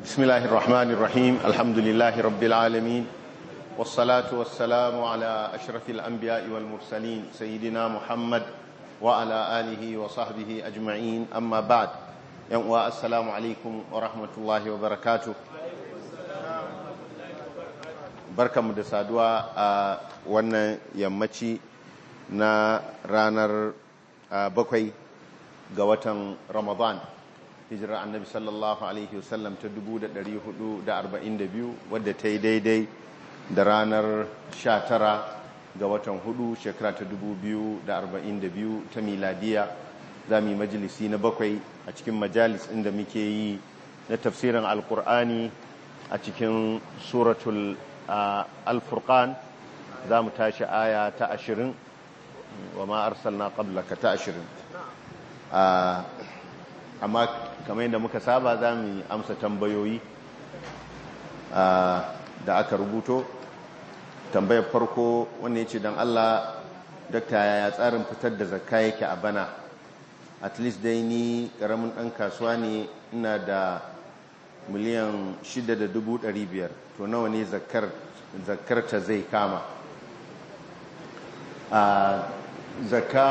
بسم الله الرحمن الرحيم الحمد لله رب العالمين والصلاة والسلام على أشرف الأنبياء والمرسلين سيدنا محمد وعلى آله وصحبه أجمعين أما بعد السلام عليكم ورحمة الله وبركاته barka mu da saduwa a wannan yammaci na ranar bakwai ga watan ramadan hijirar annabi sallallahu alaihi wasallam ta 442 wadda ta yi daidai da ranar 19 ga watan hudu shekara ta 2042 ta miladiya za mu yi majalisi na bakwai a cikin majalis inda muke yi na tafsirin alkur'ani a cikin suratul alfurkan za mu tashi aya ta ashirin wa ma arsalna qablaka ta ashirin amma kamar yadda muka saba za mu amsa tambayoyi da aka rubuto tambayar farko wanda ya ce don allah dakta ya tsarin fitar da zakka yake a bana at least dai ni karamin ɗan kasuwa ne ina da miliyan 6,500 to nawa ne zakar ta zai kama a zakka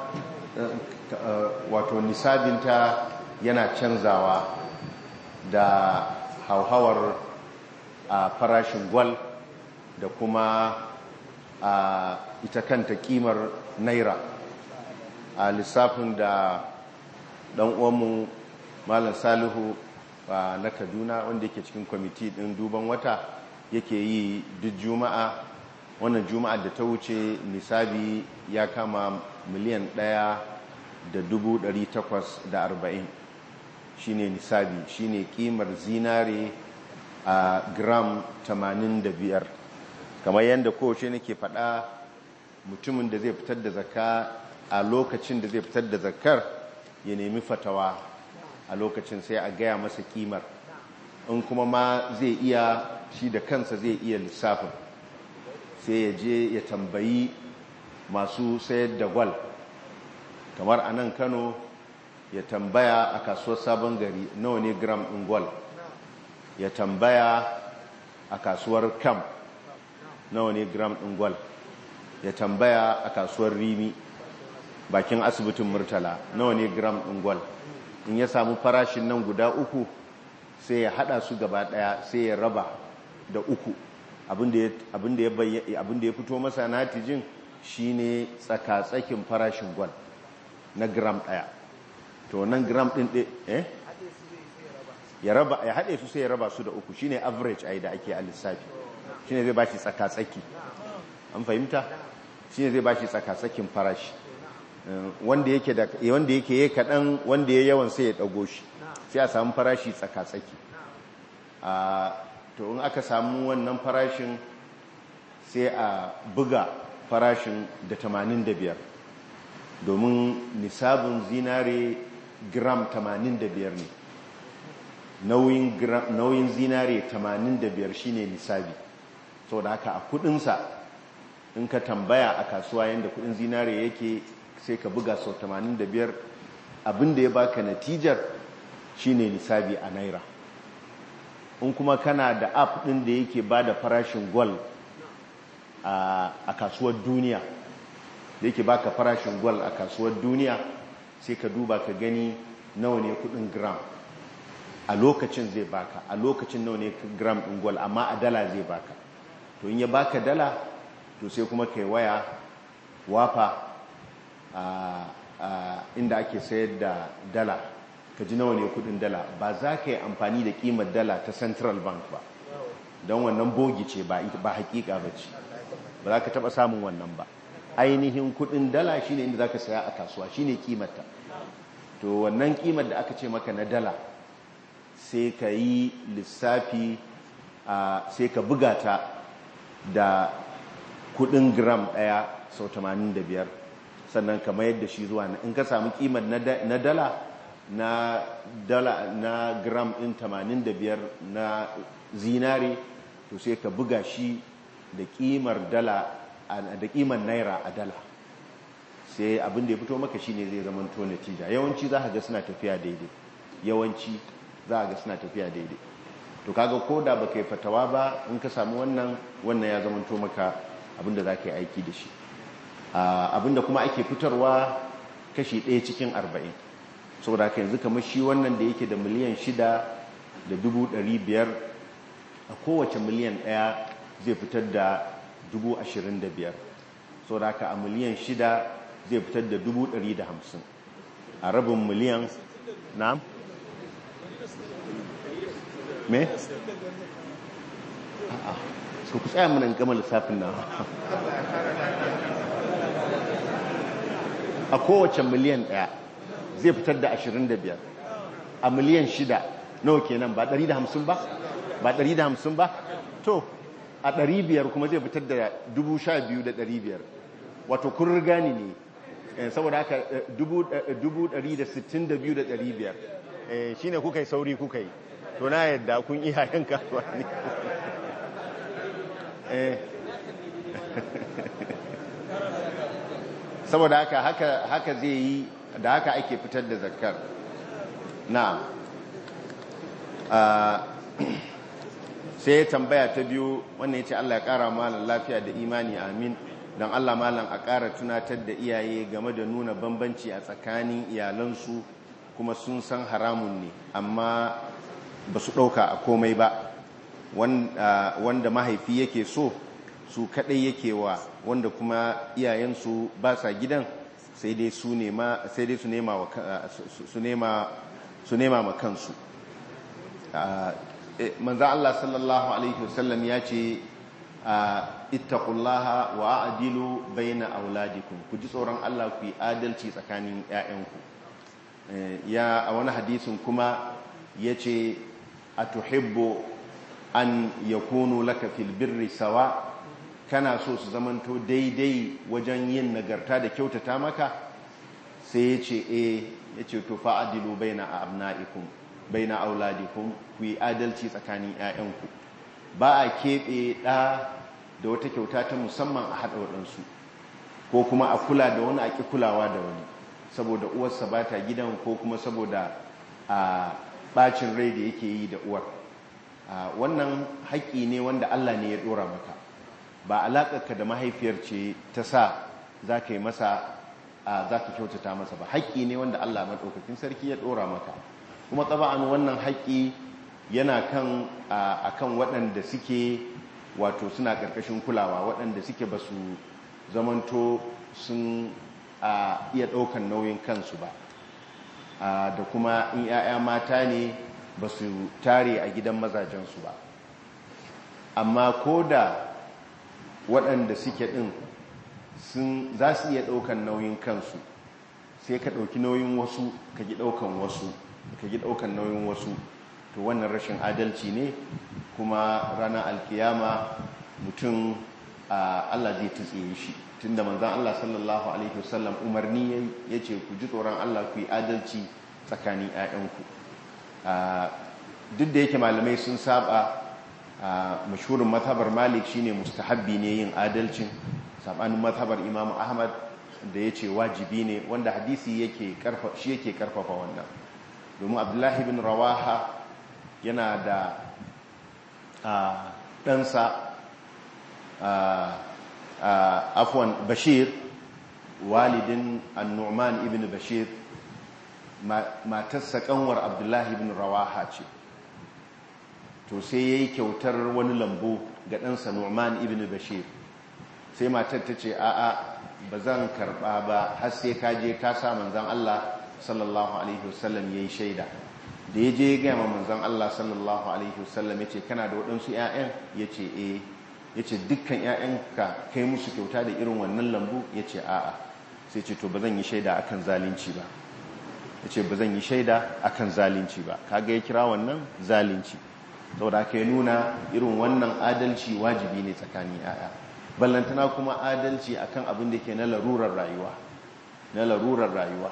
wato nisabinta yana canzawa da hauhawar a farashin gwal da kuma a ita kanta kimar naira a lissafin da dan uwanmu malam salihu na kaduna wanda yake cikin kwamiti din duban wata yake yi duk juma'a wannan juma'a da ta wuce nisabi ya kama miliyan ɗaya da dubu ɗari takwas da arba'in shine nisabi shine kimar zinare a gram tamanin da biyar kamar yadda kowace nake faɗa mutumin da zai fitar da zakka a lokacin da zai fitar da zakkar ya nemi fatawa a lokacin sai a gaya masa kimar in kuma ma zai iya shi da kansa zai iya lissafin sai ya je ya tambayi masu sayar da gwal kamar a nan kano ya tambaya a kasuwar sabon gari nawa ne gram ɗin gwal ya tambaya a kasuwar kam nawa ne gram ɗin gwal ya tambaya a kasuwar rimi bakin asibitin murtala nawa ne gram ɗin gwal in ya samu farashin nan guda uku sai ya hada su gaba daya sai ya raba da uku abinda ya fito masa natijin shine tsaka-tsakin farashin gwal na gram daya to nan gram din eh ya raba ya hade su sai ya raba su da uku shine average ai da ake a lissafi shine zai bashi tsaka-tsaki an fahimta shine zai bashi tsaka-tsakin farashi wanda yake da wanda yake yayi kadan wanda yayi yawan sai ya dago shi sai a samu farashi tsaka-tsaki a to in aka samu wannan farashin sai a buga farashin da 85 domin nisabin zinare gram 85 ne nauyin nauyin zinare 85 shine nisabi saboda haka a kudinsa in ka tambaya a kasuwa yadda kudin zinare yake sai ka buga sau 85 abinda ya baka natijar shine nisabi a naira in kuma kana da app din da yake ba da farashin gwal a kasuwar duniya da yake baka farashin gwal a kasuwar duniya sai ka duba ka gani nawa ne kudin gram a lokacin zai baka a lokacin nawa ne gram din gwal amma a dala zai baka to in ya baka dala to sai kuma kai waya wafa inda ake sayar da dala ka ji nawa ne kudin dala ba za ka yi amfani da kimar dala ta central bank ba don wannan bogi ce ba hakika ba ce ba za ka taba samun wannan ba ainihin kudin dala shine inda za ka saya a kasuwa shine kimarta to wannan kimar da aka ce maka na dala sai ka yi lissafi sai ka buga ta da kudin gram daya sau 85 sannan ka mayar da shi zuwa in ka samu kimar na dala na dala na gram ɗin 85 na zinare to sai ka buga shi da kimar dala da kimar naira a dala sai abin da ya fito maka shine zai zama to natija yawanci za ka ga suna tafiya daidai yawanci za ga suna tafiya daidai to kaga ko da baka yi fatawa ba in ka samu wannan wannan ya zamanto maka abinda za ka yi aiki da shi abinda kuma ake fitarwa kashi ɗaya cikin arba'in saboda haka yanzu kamar shi wannan da yake da miliyan shida da dubu ɗari biyar a kowace miliyan ɗaya zai fitar da dubu ashirin da biyar saboda haka a miliyan shida zai fitar da dubu ɗari da hamsin a rabin miliyan na me? a'a su ku tsaya mana gama lissafin na a kowace miliyan ɗaya zai fitar da ashirin da biyar a miliyan shida nawa kenan ba ɗari da hamsin ba ba ɗari da hamsin ba to a ɗari biyar kuma zai fitar da dubu sha biyu da ɗari biyar wato kun riga ni ne saboda haka dubu ɗari da sittin da biyu da ɗari biyar shi ne kuka yi sauri kuka yi to na yadda kun iya yan kasuwa ne saboda haka haka zai yi da haka ake fitar da zakar na sai tambaya ta biyu wannan ya ce Allah ya kara malam lafiya da imani amin don Allah malam a kara tunatar da iyaye game da nuna bambanci a tsakanin iyalansu kuma sun san haramun ne amma ba su ɗauka a komai ba wanda mahaifi yake so su kaɗai yake wa wanda kuma iyayensu ba sa gidan sai dai su nema su nema ma kansu manzan Allah sallallahu Alaihi wasallam ya ce ittaqullaha wa a'dilu baina auladikum ku ji tsoron Allah ku yi adalci tsakanin 'ya'yanku ya a wani hadisin kuma ya ce a tuhibbo an yakunu laka fil birri sawa kana so su zamanto daidai wajen yin nagarta da kyautata maka sai ya ce e ya ce to fa'adilu baina abna'ikum baina auladikum ku yi adalci tsakanin 'ya'yanku ba a keɓe ɗa da wata kyauta ta musamman a haɗa waɗansu ko kuma a kula da wani a ƙi kulawa da wani saboda uwarsa ba ta gidan ko kuma saboda a ɓacin rai da yake yi da uwar wannan haƙƙi ne wanda Allah ne ya ɗora maka ba alaƙarka da mahaifiyar ce ta sa za ka yi masa za ka kyautata masa ba haƙƙi ne wanda Allah maɗaukakin sarki ya ɗora maka kuma tsaba'an wannan haƙƙi yana kan akan waɗanda suke wato suna ƙarƙashin kulawa waɗanda suke ba su zamanto sun iya ɗaukan nauyin kansu ba da kuma in 'ya'ya mata ne ba su tare a gidan mazajensu ba amma ko da waɗanda suke ɗin sun za su iya ɗaukan nauyin kansu sai ka ɗauki nauyin wasu ka gi ɗaukan wasu ka gi ɗaukan nauyin wasu to wannan rashin adalci ne kuma ranar alkiyama mutum Allah zai tutsiye shi tunda manzan Allah sallallahu alaihi wasallam umarni ya ce ku ji tsoron Allah ku yi adalci tsakanin 'ya'yanku duk da yake malamai sun saba mashhurin mazhabar malik shine mustahabbi ne yin adalcin sabanin mazhabar imam ahmad da ya ce wajibi ne wanda hadisi yake shi yake karfafa wannan domin abdullahi bin rawaha yana da ɗansa afwan bashir walidin annu'man ibn bashir matarsa kanwar abdullahi ibn rawaha ce to sai ya yi kyautar wani lambu ga ɗansa nu'man ibn bashir sai matar ta ce a'a ba zan karɓa ba har sai ka je ka sa manzan Allah sallallahu alaihi wasallam ya yi shaida da ya je ya gaya ma manzan Allah sallallahu alaihi wasallam ya ce kana da waɗansu 'ya'yan ya ce eh ya ce dukkan 'ya'yanka kai musu kyauta da irin wannan lambu ya ce a'a sai ce to ba zan yi shaida akan zalunci ba ya ce ba zan yi shaida akan zalunci ba kaga ya kira wannan zalunci saboda aka yi nuna irin wannan adalci wajibi ne tsakanin 'ya'ya ballantana kuma adalci akan abin da ke na larurar rayuwa na larurar rayuwa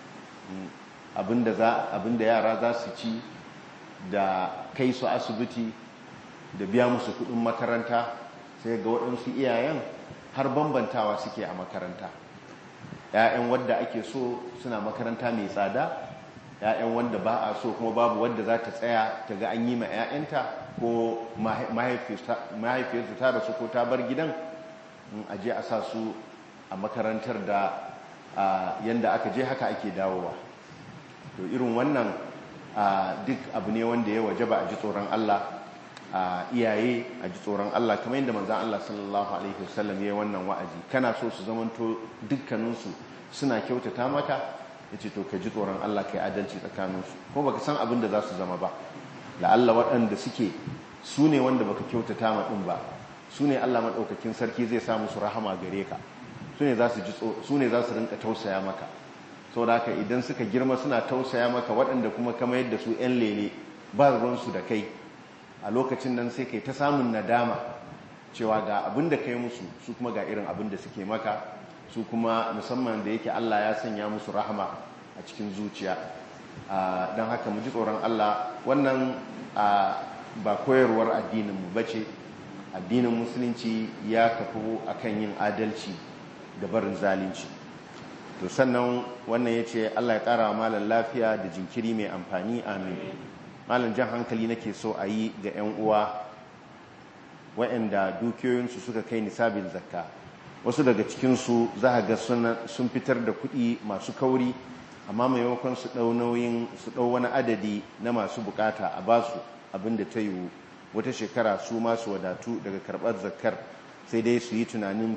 abinda yara za su ci da kai su asibiti da biya musu kudin makaranta sai ga waɗansu iyayen har bambantawa suke a makaranta ‘ya'yan wadda ake so suna makaranta mai tsada 'ya'yan wanda ba a so kuma babu wanda za ta tsaya ta ga an yi ma 'ya'yanta ko mahaifiyarsu ta rasu ko ta bar gidan a je a sa su a makarantar da yanda aka je haka ake dawowa to irin wannan duk abu ne wanda ya waje ba a ji tsoron Allah a iyaye a ji tsoron Allah kamar yadda manzan Allah sallallahu alaihi wasallam ya yi wannan wa'azi kana so su zamanto dukkaninsu suna kyautata maka ya ce to ka ji tsoron Allah ka yi adalci tsakaninsu ko baka san abin da za su zama ba la'alla waɗanda suke su ne wanda baka kyautata ma ɗin ba su ne Allah maɗaukakin sarki zai sa musu rahama gare ka su ne za su rinka tausaya maka sau da haka idan suka girma suna tausaya maka waɗanda kuma kama yadda su 'yan lele ba ruwansu da kai a lokacin nan sai kai ta samun nadama cewa ga abin da kai musu su kuma ga irin abin da suke maka su kuma musamman da yake Allah ya sanya musu rahama a cikin zuciya don haka mu ji tsoron Allah wannan ba koyarwar addininmu ba ce addinin musulunci ya kafu akan yin adalci da barin zalunci to sannan wannan ya ce Allah ya ƙara wa malar lafiya da jinkiri mai amfani amin malam jan hankali nake so a yi ga 'yan uwa waɗanda dukiyoyinsu suka kai nisabin zakka wasu daga cikinsu za a ga sun fitar da kuɗi masu kauri amma maimakon su ɗau nauyin su ɗau wani adadi na masu bukata a basu abin da ta yiwu wata shekara su masu wadatu daga karɓar zakkar sai dai su yi tunanin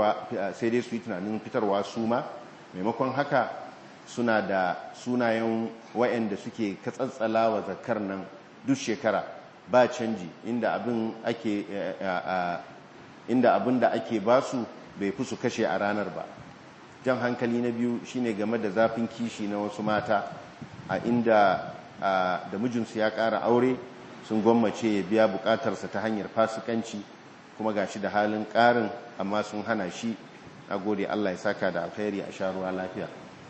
fitarwa su ma maimakon haka suna da sunayen wayanda suke katsatsala wa zakar nan duk shekara ba canji inda abin ake inda abin da ake basu bai fi su kashe a ranar ba jan hankali na biyu shine game da zafin kishi na wasu mata a inda da mijinsu ya ƙara aure sun gwammace ya biya bukatarsa ta hanyar fasikanci kuma ga shi da halin ƙarin amma sun hana shi a gode Allah ya saka da alkhairi a sha ruwa lafiya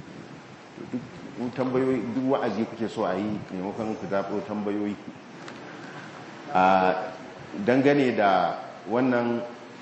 duk tambayoyi duk wa'azi kuke so a yi maimakon ku zaɓo tambayoyi a dangane da wannan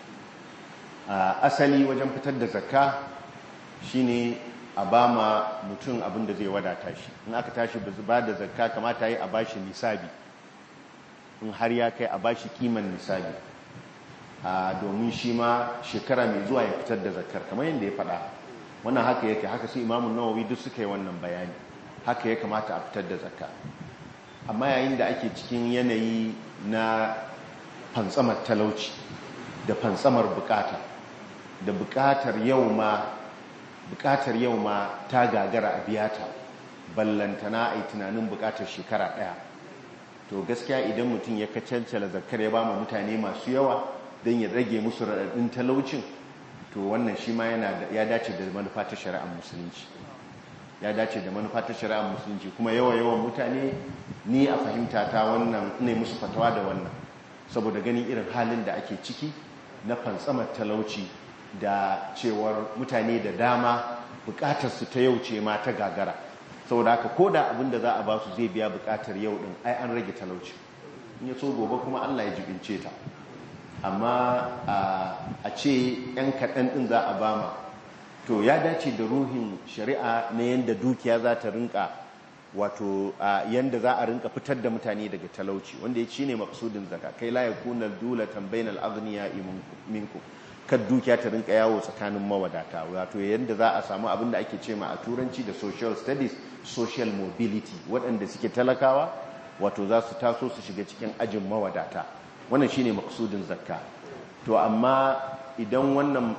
asali wajen fitar da zakka shine a ba ma mutum abin da zai wadata shi in aka tashi ba da zakka kamata yi a bashi nisabi in har ya kai a bashi kiman nisabi domin shi ma shekara mai zuwa ya fitar da zakar kamar yadda ya faɗa wannan haka yake haka su imamun nawawi duk suka yi wannan bayani haka ya kamata a fitar da zakka amma yayin da ake cikin yanayi na fantsamar talauci da fantsamar bukata da bukatar yau ma bukatar yau ma ta gagara a biyata ballantana a yi tunanin bukatar shekara ɗaya to gaskiya idan mutum ya kacancala zakar ya ba ma mutane masu yawa don ya rage musu raɗaɗin talaucin to wannan shi ma ya dace da manufa ta shari'ar musulunci ya dace da manufa ta shari'ar musulunci kuma yawa yawan mutane ni a fahimta ta wannan ne musu fatawa da wannan saboda ganin irin halin da ake ciki na fantsamar talauci da cewar mutane da dama bukatar su ta yau ce ma ta gagara saboda haka ko da abin da za a ba su zai biya bukatar yau din ai an rage talauci in ya so gobe kuma Allah ya jibince ta amma a ce 'yan kaɗan ɗin za a bama to ya dace da ruhin shari'a na yadda dukiya za ta rinka wato yadda za a rinka fitar da mutane daga talauci wanda ya ci ne maksudin zaka kai la ya kuna dula tambayin al'azniya minku kan dukiya ta rinka yawo tsakanin mawadata wato yadda za a samu abin da ake ce ma a turanci da social studies social mobility waɗanda suke talakawa wato za su taso su shiga cikin ajin mawadata wannan shine maksudin zakka to amma idan wannan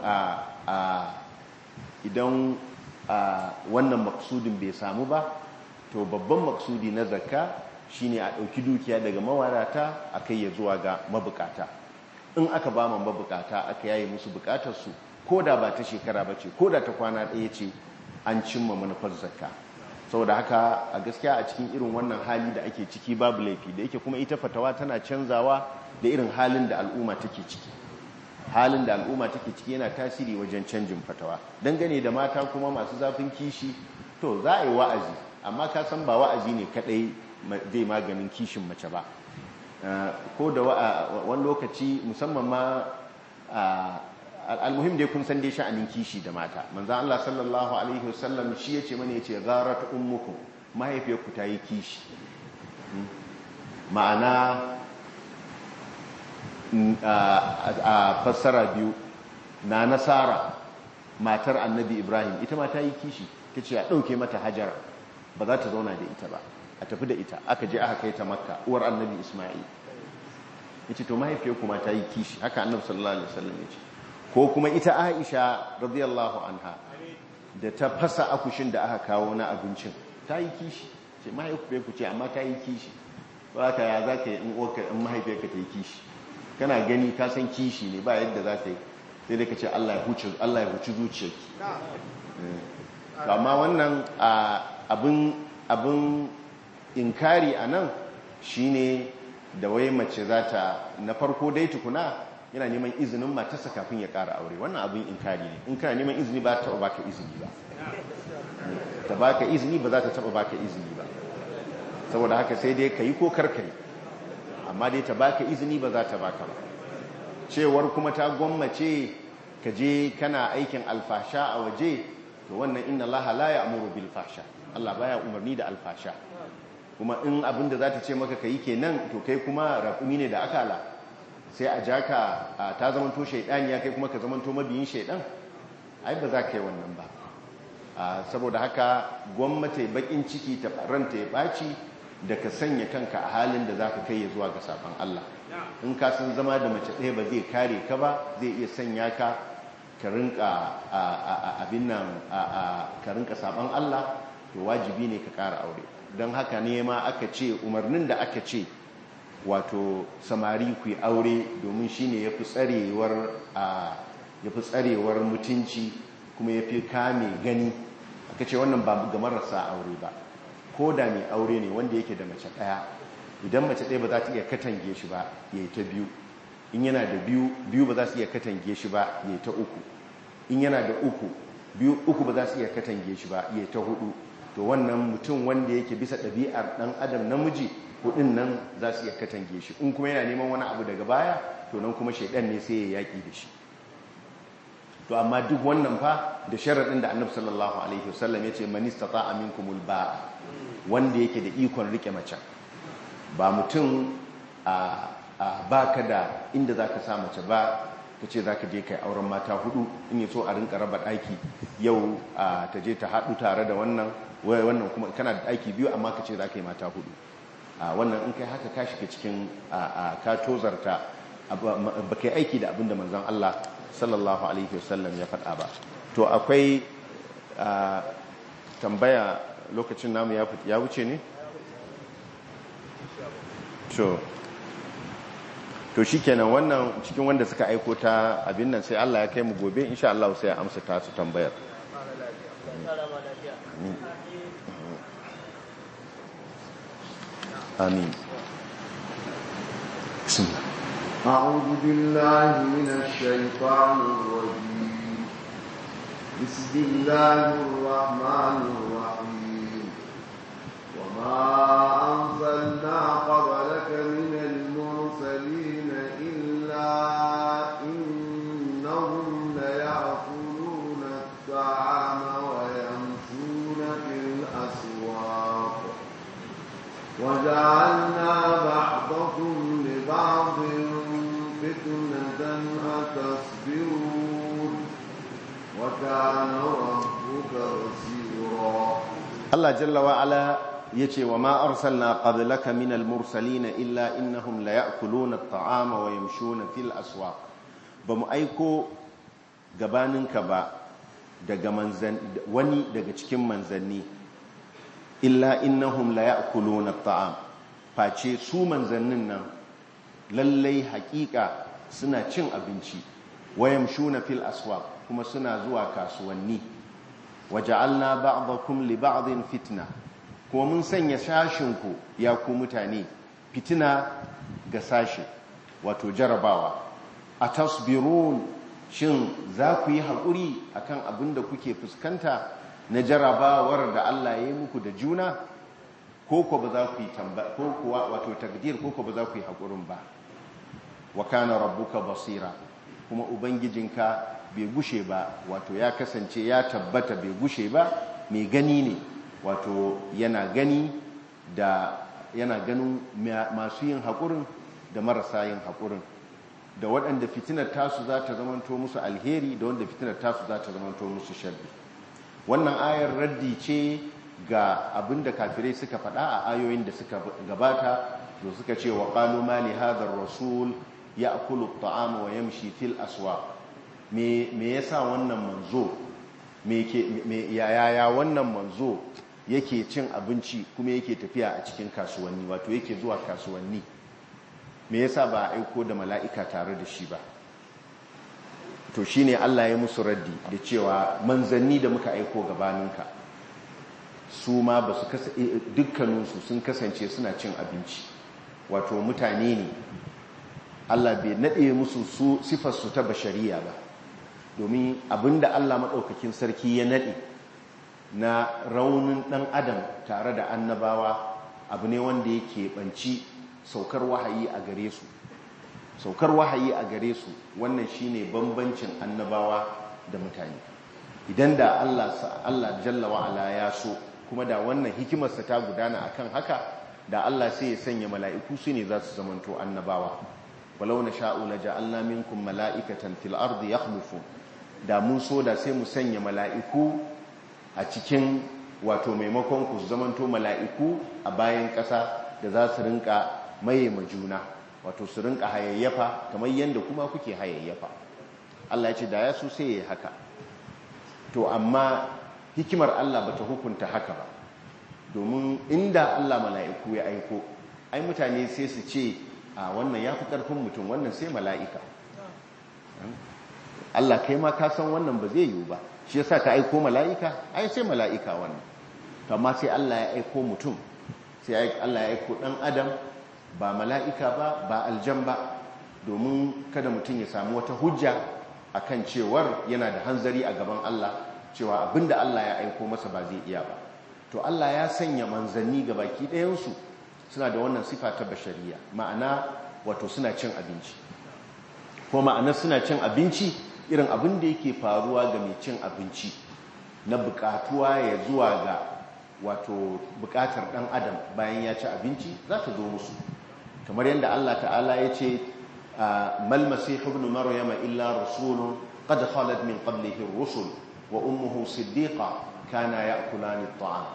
idan wannan maksudin bai samu ba to babban maksudi na zakka shine a ɗauki dukiya daga mawadata a kai ya zuwa ga mabukata in aka ba ma mabukata aka yaye musu bukatarsu ko da ba ta shekara ba ce ko da ta kwana ɗaya ce an cimma manufar zakka saboda haka a gaskiya a cikin irin wannan hali da ake ciki babu laifi da yake kuma ita fatawa tana canzawa da irin halin da al'umma take ciki halin da al'umma take ciki yana tasiri wajen canjin fatawa dangane da mata kuma masu zafin kishi to za a yi wa'azi amma ka san ba wa'azi ne kadai zai maganin kishin mace ba ko da wani lokaci musamman ma al'almuhim dai kun san dai sha'anin kishi da mata manzan Allah sallallahu alaihi wasallam shi ya ce mana ya ce garat ummukum mahaifiyarku ta yi kishi ma'ana a fassara biyu na nasara matar annabi ibrahim ita ma ta yi kishi ta ce a ɗauke mata hajara ba za ta zauna da ita ba a tafi da ita aka je aka kai ta makka uwar annabi ismail ya ce to mahaifiyar kuma ta yi kishi haka annabi sallallahu alaihi wasallam ya ce ko kuma ita aisha radiyallahu anha da ta fasa akushin da aka kawo na abincin ta yi kishi ce mahaifiyar ku ce amma ta yi kishi ba ka ya za ka yi in mahaifiyarka ta yi kishi kana gani ka san kishi ne ba yadda za ta yi sai dai ka ce Allah ya huci zuciyarki amma wannan abin inkari a nan shi ne da wai mace za ta na farko dai tukuna yana neman izinin matarsa kafin ya ƙara aure wannan abin inkari ne in kana neman izini ba ta taɓa baka izini ba ta baka izini ba za ta taɓa baka izini ba saboda haka sai dai ka yi ko karkari amma dai ta baka izini ba za ta baka ba cewar kuma ta gwammace ka je kana aikin alfasha a waje to wannan inna Allah la ya'muru bil fahsha Allah baya umarni da alfasha kuma in abin da za ta ce maka kai kenan to kai kuma raƙumi ne da akala sai a jaka ta zamanto shaidani ya kai kuma ka zamanto mabiyin shaidan ai ba za ka yi wannan ba saboda haka gwamnati bakin ciki ta ranta ya ɓaci da ka sanya kanka a halin da za ka kai ya zuwa ga saban Allah in ka san zama da mace ɗaya ba zai kare ka ba zai iya sanya ka ka rinka abin nan ka rinka saban Allah to wajibi ne ka ƙara aure don haka ne ma aka ce umarnin da aka ce wato samari ku yi aure domin shi ne ya fi tsarewar mutunci kuma ya fi kame gani aka ce wannan ba ga marasa aure ba ko da mai aure ne wanda yake da mace ɗaya idan mace ɗaya ba za ta iya katange shi ba ya yi ta biyu in yana da biyu biyu ba za su iya katange shi ba ya yi ta uku in yana da uku biyu uku ba za su iya katange shi ba ya yi ta hudu to wannan mutum wanda yake bisa ɗabi'ar ɗan adam namiji hudun nan za su iya katange shi in kuma yana neman wani abu daga baya to nan kuma shaidan ne sai ya yaƙi da shi to amma duk wannan fa da sharaɗin da annabi sallallahu alaihi wasallam ya ce man istata'a minkumul ba'a wanda yake da ikon rike mace ba mutum a baka da inda zaka sa mace ba ka ce za ka je kai auren mata hudu in yi so a rinka raba ɗaki yau ta je ta haɗu tare da wannan wannan kuma kana da ɗaki biyu amma ka ce za ka yi mata hudu wannan in kai haka ka shiga cikin ka tozarta ba kai aiki da abinda manzon Allah sallallahu alaihi wasallam ya faɗa ba to akwai tambaya lokacin namu ya wuce ne to to shikenan wannan cikin wanda suka aiko ta abin nan sai Allah ya kai mu gobe insha Allah sai ya amsa ta su tambayar amin bismillah أعوذ بالله من الشيطان الرجيم بسم الله الرحمن الرحيم وما أنزلنا قبلك من المرسلين إلا إنهم ليأكلون الطعام ويمشون في الأسواق وجعلنا بعضكم لبعض فتنة أتصبرون وكان ربك بصيرا Allah jalla wa ala yace wa ma arsalna qablaka minal mursalin illa innahum la ya'kuluna at-ta'ama wa yamshuna fil aswaq bamu aiko gabaninka ba daga manzan wani daga cikin manzanni illa innahum la ya'kuluna at-ta'am face su manzannin nan lallai hakika suna cin abinci wa yamshuna fil aswaq kuma suna zuwa kasuwanni waja'alna ba'dakum li ba'din fitna kuma mun sanya shashinku ya ku mutane fitina ga sashi wato jarabawa atasbirun shin za ku yi haƙuri akan abin da kuke fuskanta na jarabawar da Allah ya yi muku da juna ko ko ba za ku yi tamba ko kuwa wato takdir ko ko ba za ku yi haƙurin ba wa kana rabbuka basira kuma ubangijinka bai gushe ba wato ya kasance ya tabbata bai gushe ba mai gani ne wato yana gani da yana ganin masu yin haƙurin da marasa yin haƙurin da waɗanda fitinar tasu za ta zamanto musu alheri da wanda fitinar tasu za ta zamanto musu sharri wannan ayar raddi ce ga abin da kafirai suka faɗa a ayoyin da suka gabata da suka ce wa ƙalu ma li hadar rasul ya akulu ta'ama wa yamshi fil aswa me yasa wannan manzo me yaya wannan manzo yake cin abinci kuma yake tafiya a cikin kasuwanni wato yake zuwa kasuwanni me yasa ba a aiko da mala'ika tare da shi ba to shine Allah ya musu raddi da cewa manzanni da muka aiko gabaninka su ma ba su dukkaninsu sun kasance suna cin abinci wato mutane ne Allah bai naɗe musu su sifarsu ta bashariya ba domin abinda Allah maɗaukakin sarki ya naɗe na raunin ɗan adam tare da annabawa abu ne wanda yake ɓanci saukar wahayi a gare su saukar wahayi a gare su wannan shine bambancin annabawa da mutane idan da Allah Allah jalla wa'ala ya so kuma da wannan hikimarsa ta gudana akan haka da Allah sai ya sanya mala'iku su ne za su zamanto annabawa walau na sha'u la ja'alna minkum mala'ikatan fil ardi yakhlufun da mun so da sai mu sanya mala'iku a cikin wato maimakon ku zamanto mala'iku a bayan ƙasa da za su rinka maye juna wato su rinka hayayyafa kamar yadda kuma kuke hayayyafa Allah ya ce da ya so sai ya haka to amma hikimar Allah bata hukunta haka ba domin inda Allah mala'iku ya aiko ai mutane sai su ce a wannan ya fi ƙarfin mutum wannan sai mala'ika Allah kai ma ka san wannan ba zai yiwu ba shi yasa ka aiko mala'ika ai sai mala'ika wannan to amma sai Allah ya aiko mutum sai Allah ya aiko ɗan adam ba mala'ika ba ba aljan ba domin kada mutum ya samu wata hujja akan cewar yana da hanzari a gaban Allah cewa abinda Allah ya aiko masa ba zai iya ba to Allah ya sanya manzanni ga baki ɗayansu suna da wannan sifa ta bashariya ma'ana wato suna cin abinci ko ma'ana suna cin abinci irin abin da yake faruwa ga mai cin abinci na bukatuwa ya zuwa ga wato bukatar ɗan adam bayan ya ci abinci za ta zo musu kamar yadda Allah ta'ala ya ce mal masihu ibn maryama illa rasulun qad khalat min qablihi ar-rusul wa ummuhu siddiqa kana ya'kulani at-ta'am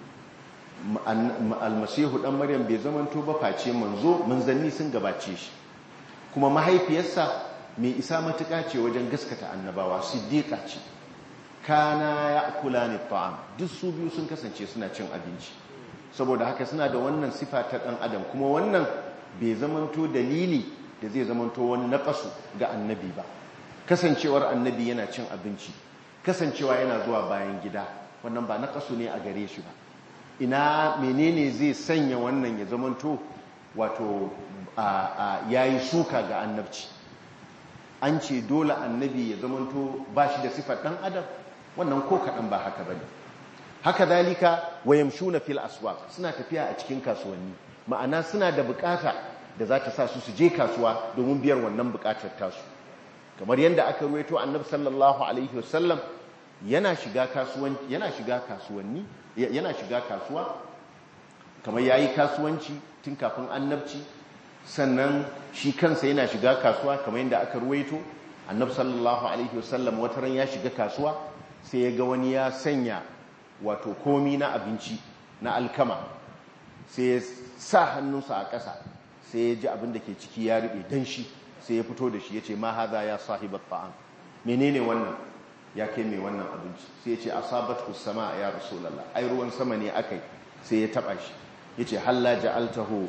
almasihu dan maryam bai zamanto ba face manzo manzanni sun gabace shi kuma mahaifiyarsa mai isa matuƙa ce wajen gaskata annabawa siddiqa ce kana ya'kulani at-ta'am duk su biyu sun kasance suna cin abinci saboda haka suna da wannan sifa ta dan adam kuma wannan bai zamanto dalili da zai zamanto wani naƙasu ga annabi ba kasancewar annabi yana cin abinci kasancewa yana zuwa bayan gida wannan ba naƙasu ne a gare shi ba ina menene zai sanya wannan ya zamanto wato ya yi suka ga annabci an ce dole annabi ya zamanto ba shi da sifar ɗan adam wannan ko kaɗan ba haka ba ne haka zalika wayamshuna fil aswaq suna tafiya a cikin kasuwanni ma'ana suna da bukata da za ta sa su su je kasuwa domin biyar wannan bukatar tasu kamar yadda aka ruwaito annabi sallallahu alaihi wasallam yana shiga kasuwanci yana shiga kasuwanni yana shiga kasuwa kamar yayi kasuwanci tun kafin annabci sannan shi kansa yana shiga kasuwa kamar yadda aka ruwaito annabi sallallahu alaihi wasallam wataran ya shiga kasuwa sai ya ga wani ya sanya wato komi na abinci na alkama sai ya sa hannunsa a ƙasa sai ya ji abin da ke ciki ya riɓe dan shi sai ya fito da shi ya ce ma haza ya sahibar ta'am menene wannan ya kai mai wannan abinci sai ya ce asabat sama ya rasulallah ai ruwan sama ne akai sai ya taba shi ya ce halla ja'altahu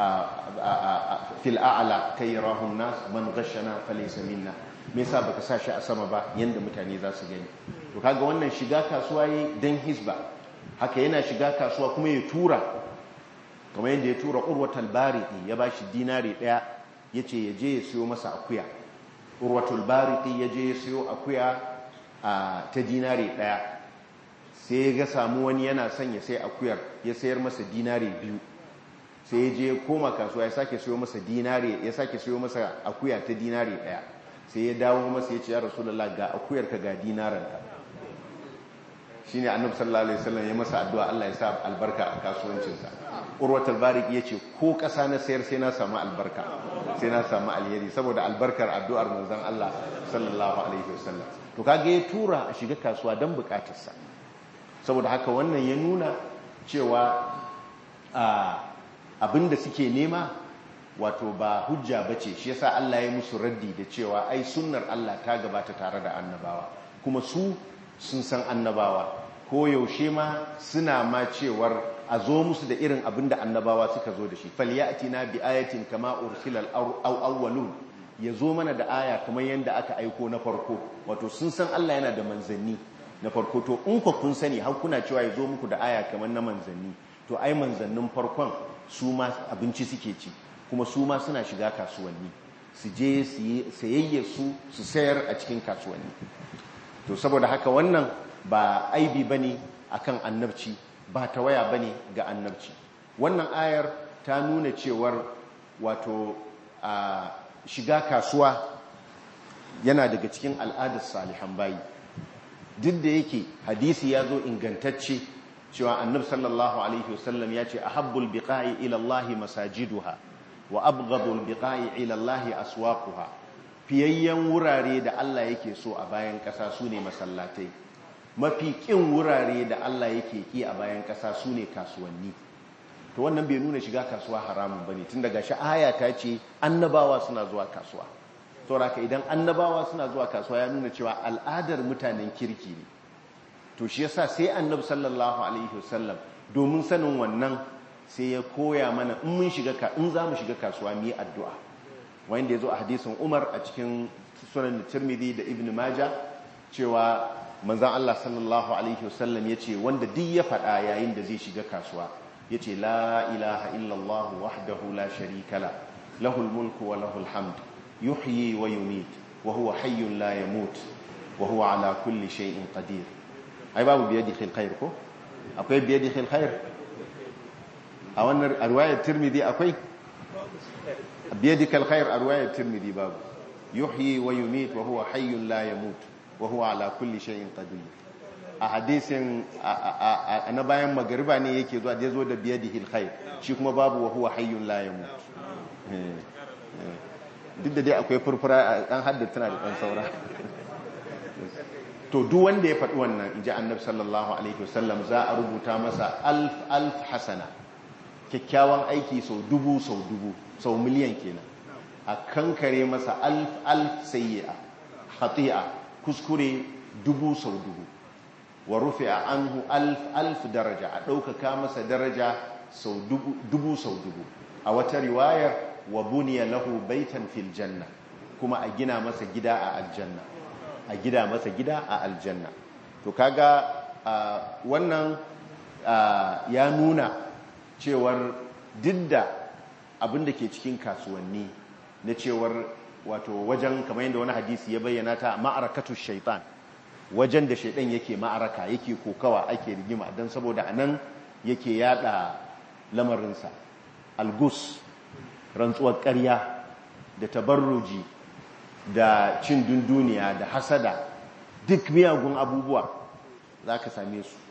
fil a'la kai rahun nas man ghashana falaysa minna me yasa baka sa shi a sama ba yanda mutane za su gani to kaga wannan shiga kasuwa yi dan hisba haka yana shiga kasuwa kuma ya tura kamar yadda ya tura urwatul bariqi ya bashi dinari daya yace ya je ya siyo masa akuya urwatul bariqi ya je ya siyo akuya ta dinari daya sai ya ga samu wani yana son ya sai akuyar ya sayar masa dinari biyu sai ya je koma kasuwa ya sake siyo masa dinari ya sake siyo masa akuya ta dinari daya sai ya dawo masa ya ce ya rasulullah ga akuyar ka ga dinaranka shine annabi sallallahu alaihi wasallam ya masa addu'a Allah ya sa albarka a kasuwancinsa urwatul barik yace ko kasa na sayar sai na samu albarka sai na samu alheri saboda albarkar addu'ar manzon Allah sallallahu alaihi wasallam to kage ya tura a shiga kasuwa dan bukatarsa saboda haka wannan ya nuna cewa abinda suke nema wato ba hujja bace shi yasa Allah ya musu raddi da cewa ai sunnar Allah ta gabata tare da annabawa kuma su sun san annabawa ko yaushe ma suna ma cewar a zo musu da irin abin da annabawa suka zo da shi falyatina bi ayatin kama ursilal aw awwalun ya zo mana da aya kamar yadda aka aiko na farko wato sun san Allah yana da manzanni na farko to in ku kun sani har kuna cewa ya zo muku da aya kamar na manzanni to ai manzannin farkon su ma abinci suke ci kuma su ma suna shiga kasuwanni su je sayayya su su sayar a cikin kasuwanni to saboda haka wannan ba aibi bane akan annabci ba tawaya bane ga annabci wannan ayar ta nuna cewar wato a shiga kasuwa yana daga cikin al'adar salihan bayi duk da yake hadisi ya zo ingantacce cewa annab sallallahu alaihi wasallam ya ce ahabbul biqa'i ila Allah masajiduha wa abghadul biqa'i ila Allah aswaquha fiyayyen wurare da Allah yake so a bayan ƙasa su ne masallatai mafi ƙin wurare da Allah yake ƙi a bayan ƙasa su ne kasuwanni to wannan bai nuna shiga kasuwa haramun bane tun daga shi aya ta ce annabawa suna zuwa kasuwa sauraka idan annabawa suna zuwa kasuwa ya nuna cewa al'adar mutanen kirki ne to shi yasa sai annabi sallallahu alaihi wasallam domin sanin wannan sai ya koya mana in mun shiga ka in za mu shiga kasuwa mu yi addu'a wanda ya zo a hadisin Umar a cikin sunan Tirmidhi da Ibn Majah cewa manzon Allah sallallahu alaihi wasallam yace wanda duk ya faɗa yayin da zai shiga kasuwa yace la ilaha illallah wahdahu la sharika la lahul mulku wa lahul hamd yuhyi wa yumit wa huwa hayyun la yamut wa huwa ala kulli shay'in qadir ai babu biyadihi alkhair ko akwai biyadihi alkhair a wannan riwayar Tirmidhi akwai biyadika alkhair a riwayar Tirmidhi babu yuhyi wa yumit wa huwa hayyun la yamut wa huwa ala kulli shay'in qadir a hadisin na bayan magariba ne yake zuwa da zo da biyadihi alkhair shi kuma babu wa huwa hayyun la yamut duk da dai akwai furfura dan haddata tana da dan saura to duk wanda ya faɗi wannan inji annabi sallallahu alaihi wasallam za a rubuta masa alf alf hasana kyakkyawan aiki sau dubu sau dubu sau miliyan kenan a kankare masa alf alf sayyi'a khati'a kuskure dubu sau dubu wa rufi'a anhu alf alf daraja a ɗaukaka masa daraja sau dubu sau dubu a wata riwayar wa buniya lahu baitan fil janna kuma a gina masa gida a aljanna a gida masa gida a aljanna to kaga wannan ya nuna cewar didda abin da ke cikin kasuwanni na cewar wato wajen kamar yadda wani hadisi ya bayyana ta ma'arakatu shaitan wajen da shaitan yake ma'araka yake kokawa ake rigima don saboda anan yake yada lamarinsa algus rantsuwar ƙarya da tabarruji da cin dunduniya da hasada duk miyagun abubuwa za ka same su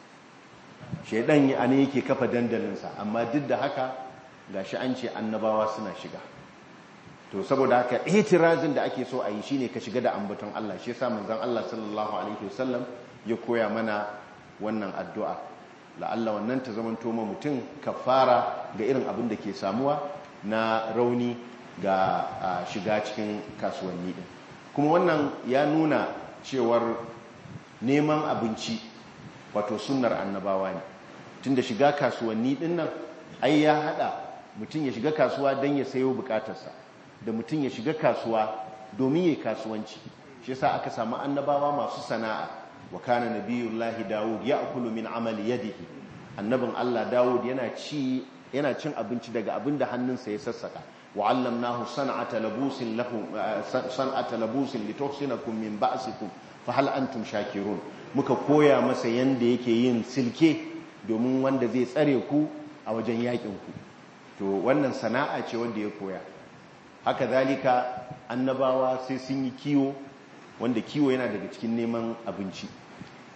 shaidan a ne yake kafa dandalinsa amma duk da haka ga shi an ce annabawa suna shiga to saboda haka itirazin da ake so a yi shine ka shiga da ambaton Allah shi yasa manzon Allah sallallahu alaihi wasallam ya koya mana wannan addu'a la'alla wannan ta zaman toma mutum kafara ga irin abin da ke samuwa na rauni ga shiga cikin kasuwanni din kuma wannan ya nuna cewar neman abinci wato sunnar annabawa ne tunda shiga kasuwanni din nan ai ya hada mutum ya shiga kasuwa don ya sayo bukatarsa da mutum ya shiga kasuwa domin ya kasuwanci shi yasa aka samu annabawa masu sana'a wa kana nabiyullahi dawud ya'kulu min amali yadihi annabin Allah dawud yana ci yana cin abinci daga abin da hannunsa ya sassaka وعلمناه صنعة لبوس لكم صنعة لبوس لتحسنكم من بأسكم فهل أنتم شاكرون muka koya masa yanda yake yin silke domin wanda zai tsare ku a wajen yakin ku to wannan sana'a ce wanda ya koya haka zalika annabawa sai sun yi kiwo wanda kiwo yana daga cikin neman abinci to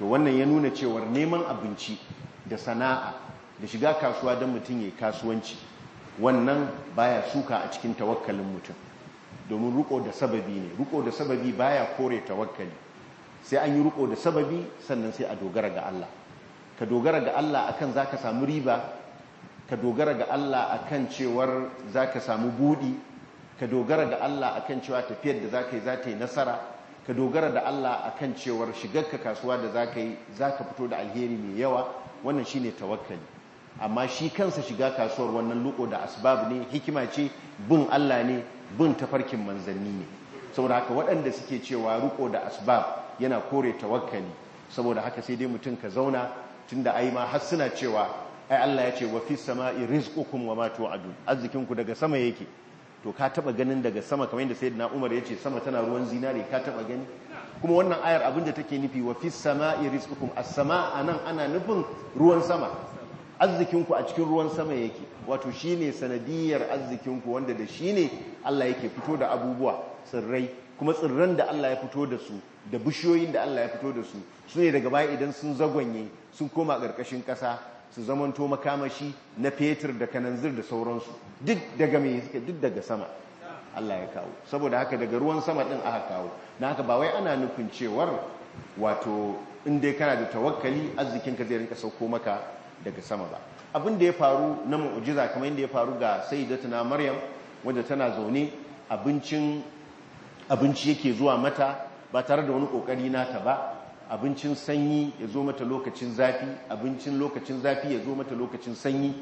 to wannan ya nuna cewar neman abinci da sana'a da shiga kasuwa don mutum ya kasuwanci wannan baya suka a cikin tawakkalin mutum domin ruko da sababi ne ruko da sababi baya kore tawakkali sai an yi ruko da sababi sannan sai a dogara ga Allah ka dogara ga Allah akan zaka samu riba ka dogara ga Allah akan cewar zaka samu budi ka dogara ga Allah akan cewa tafiyar da zaka yi za ta yi nasara ka dogara da Allah akan cewar shigarka kasuwa da zaka yi zaka fito da alheri mai yawa wannan shine tawakkali amma shi kansa shiga kasuwar wannan luko da asbab ne hikima ce bin Allah ne bin tafarkin manzanni ne saboda haka waɗanda suke cewa riko da asbab yana kore tawakkali saboda haka sai dai mutum ka zauna tunda ai ma har suna cewa ai Allah ya ce wa fis sama'i rizqukum wa ma tu'adun arzikinku daga sama yake to ka taba ganin daga sama kamar yadda sayyidina Umar ya ce sama tana ruwan zinare ka taba gani kuma wannan ayar abinda take nufi wa fis sama'i rizqukum as-sama' anan ana nufin ruwan sama arzikinku a cikin ruwan sama yake wato shine sanadiyar arzikinku wanda da shine Allah yake fito da abubuwa tsirrai kuma tsirran da Allah ya fito da su da bishiyoyin da Allah ya fito da su su ne daga baya idan sun zagonye sun koma ƙarƙashin ƙasa su zamanto makamashi na fetur da kananzir da sauransu duk daga mai suke duk daga sama Allah ya kawo saboda haka daga ruwan sama din aka kawo na haka ba wai ana nufin cewar wato in dai kana da tawakkali arzikinka zai rinka sauko maka daga sama ba abin da ya faru na mu'jiza kamar yadda ya faru ga sayyidatuna maryam wadda tana zaune abincin abinci yake zuwa mata ba tare da wani kokari nata ba abincin sanyi ya zo mata lokacin zafi abincin lokacin zafi ya zo mata lokacin sanyi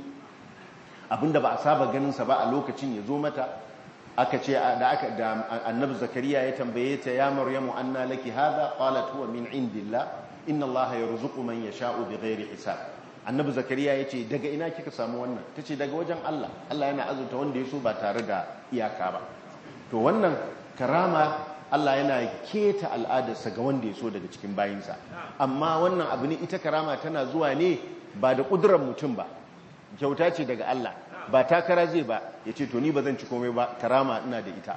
abinda ba a saba ganinsa ba a lokacin ya zo mata aka ce da aka da annabi zakariya ya tambaye ta ya maryamu anna laki hadha qalat huwa min indillah inna allaha yarzuqu man yasha'u bighairi hisab annabi zakariya yace daga ina kika samu wannan tace daga wajen Allah Allah yana azurta wanda ya so ba tare da iyaka ba to wannan karama Allah yana keta al'adarsa ga wanda ya so daga cikin bayinsa amma wannan abu ne ita karama tana zuwa ne ba da ƙudurar mutum ba kyauta ce daga Allah ba takara zai ba ya ce to ni ba zan ci komai ba karama ina da ita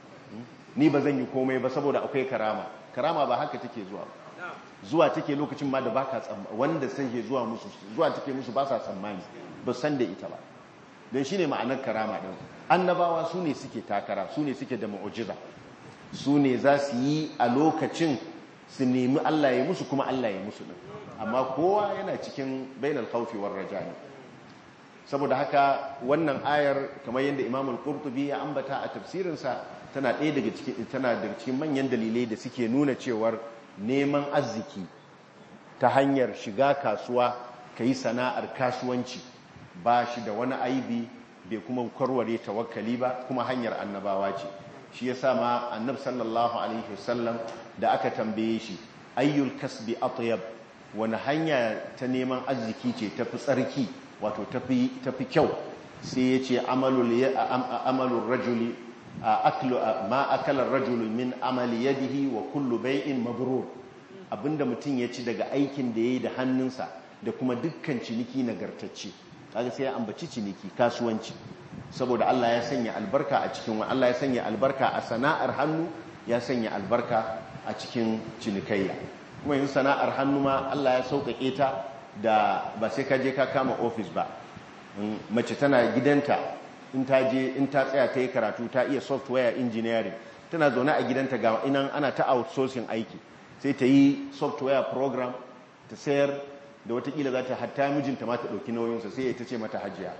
ni ba zan yi komai ba saboda akwai karama karama ba haka take zuwa zuwa take lokacin ma da baka tsammani wanda sai zuwa musu zuwa take musu ba sa tsammani ba san da ita ba don shine ma'anar karama din annabawa su ne suke takara su ne suke da mu'ujiza su ne za su yi a lokacin su nemi Allah ya musu kuma Allah ya musu din amma kowa yana cikin bainal khawfi war rajani saboda haka wannan ayar kamar yadda Imam al-Qurtubi ya ambata a tafsirinsa tana ɗaya daga cikin tana daga cikin manyan dalilai da suke nuna cewar neman arziki ta hanyar shiga kasuwa yi sana'ar kasuwanci ba shi da wani aibi bai kuma kwarware tawakkali ba kuma hanyar annabawa ce shi yasa ma annab sallallahu alaihi wasallam da aka tambaye shi ayyul kasbi atyab wani hanya ta neman arziki ce tafi tsarki wato tafi tafi kyau sai yace amalul amalur rajuli aklu ma akala rajulu min amali yadihi wa kullu bai'in mabrur abinda mutum ya ci daga aikin da yayi da hannunsa da kuma dukkan ciniki nagartacce kaga sai ya ambaci ciniki kasuwanci saboda Allah ya sanya albarka a cikin Allah ya sanya albarka a sana'ar hannu ya sanya albarka a cikin cinikayya kuma yin sana'ar hannu ma Allah ya sauƙaƙe ta da ba sai ka je ka kama ofis ba mace tana gidanta in ta je in ta tsaya ta yi karatu ta iya software engineering tana zaune a gidanta ga inan ana ta outsourcing aiki sai ta yi software program ta sayar da watakila za ta hatta mijinta ma ta ɗauki nauyinsa sai ya ta ce mata hajiya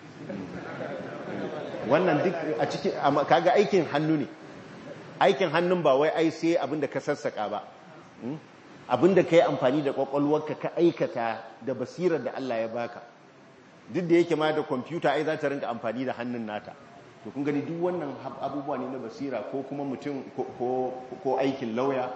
wannan duk a cikin kaga aikin hannu ne aikin hannun ba wai ai sai abinda ka sassaka ba abinda ka yi amfani da kwakwalwarka ka aikata da basirar da Allah ya baka duk da yake ma da kwamfuta ai za ta rinka amfani da hannun nata to kun gani duk wannan abubuwa ne na basira ko kuma mutum ko aikin lauya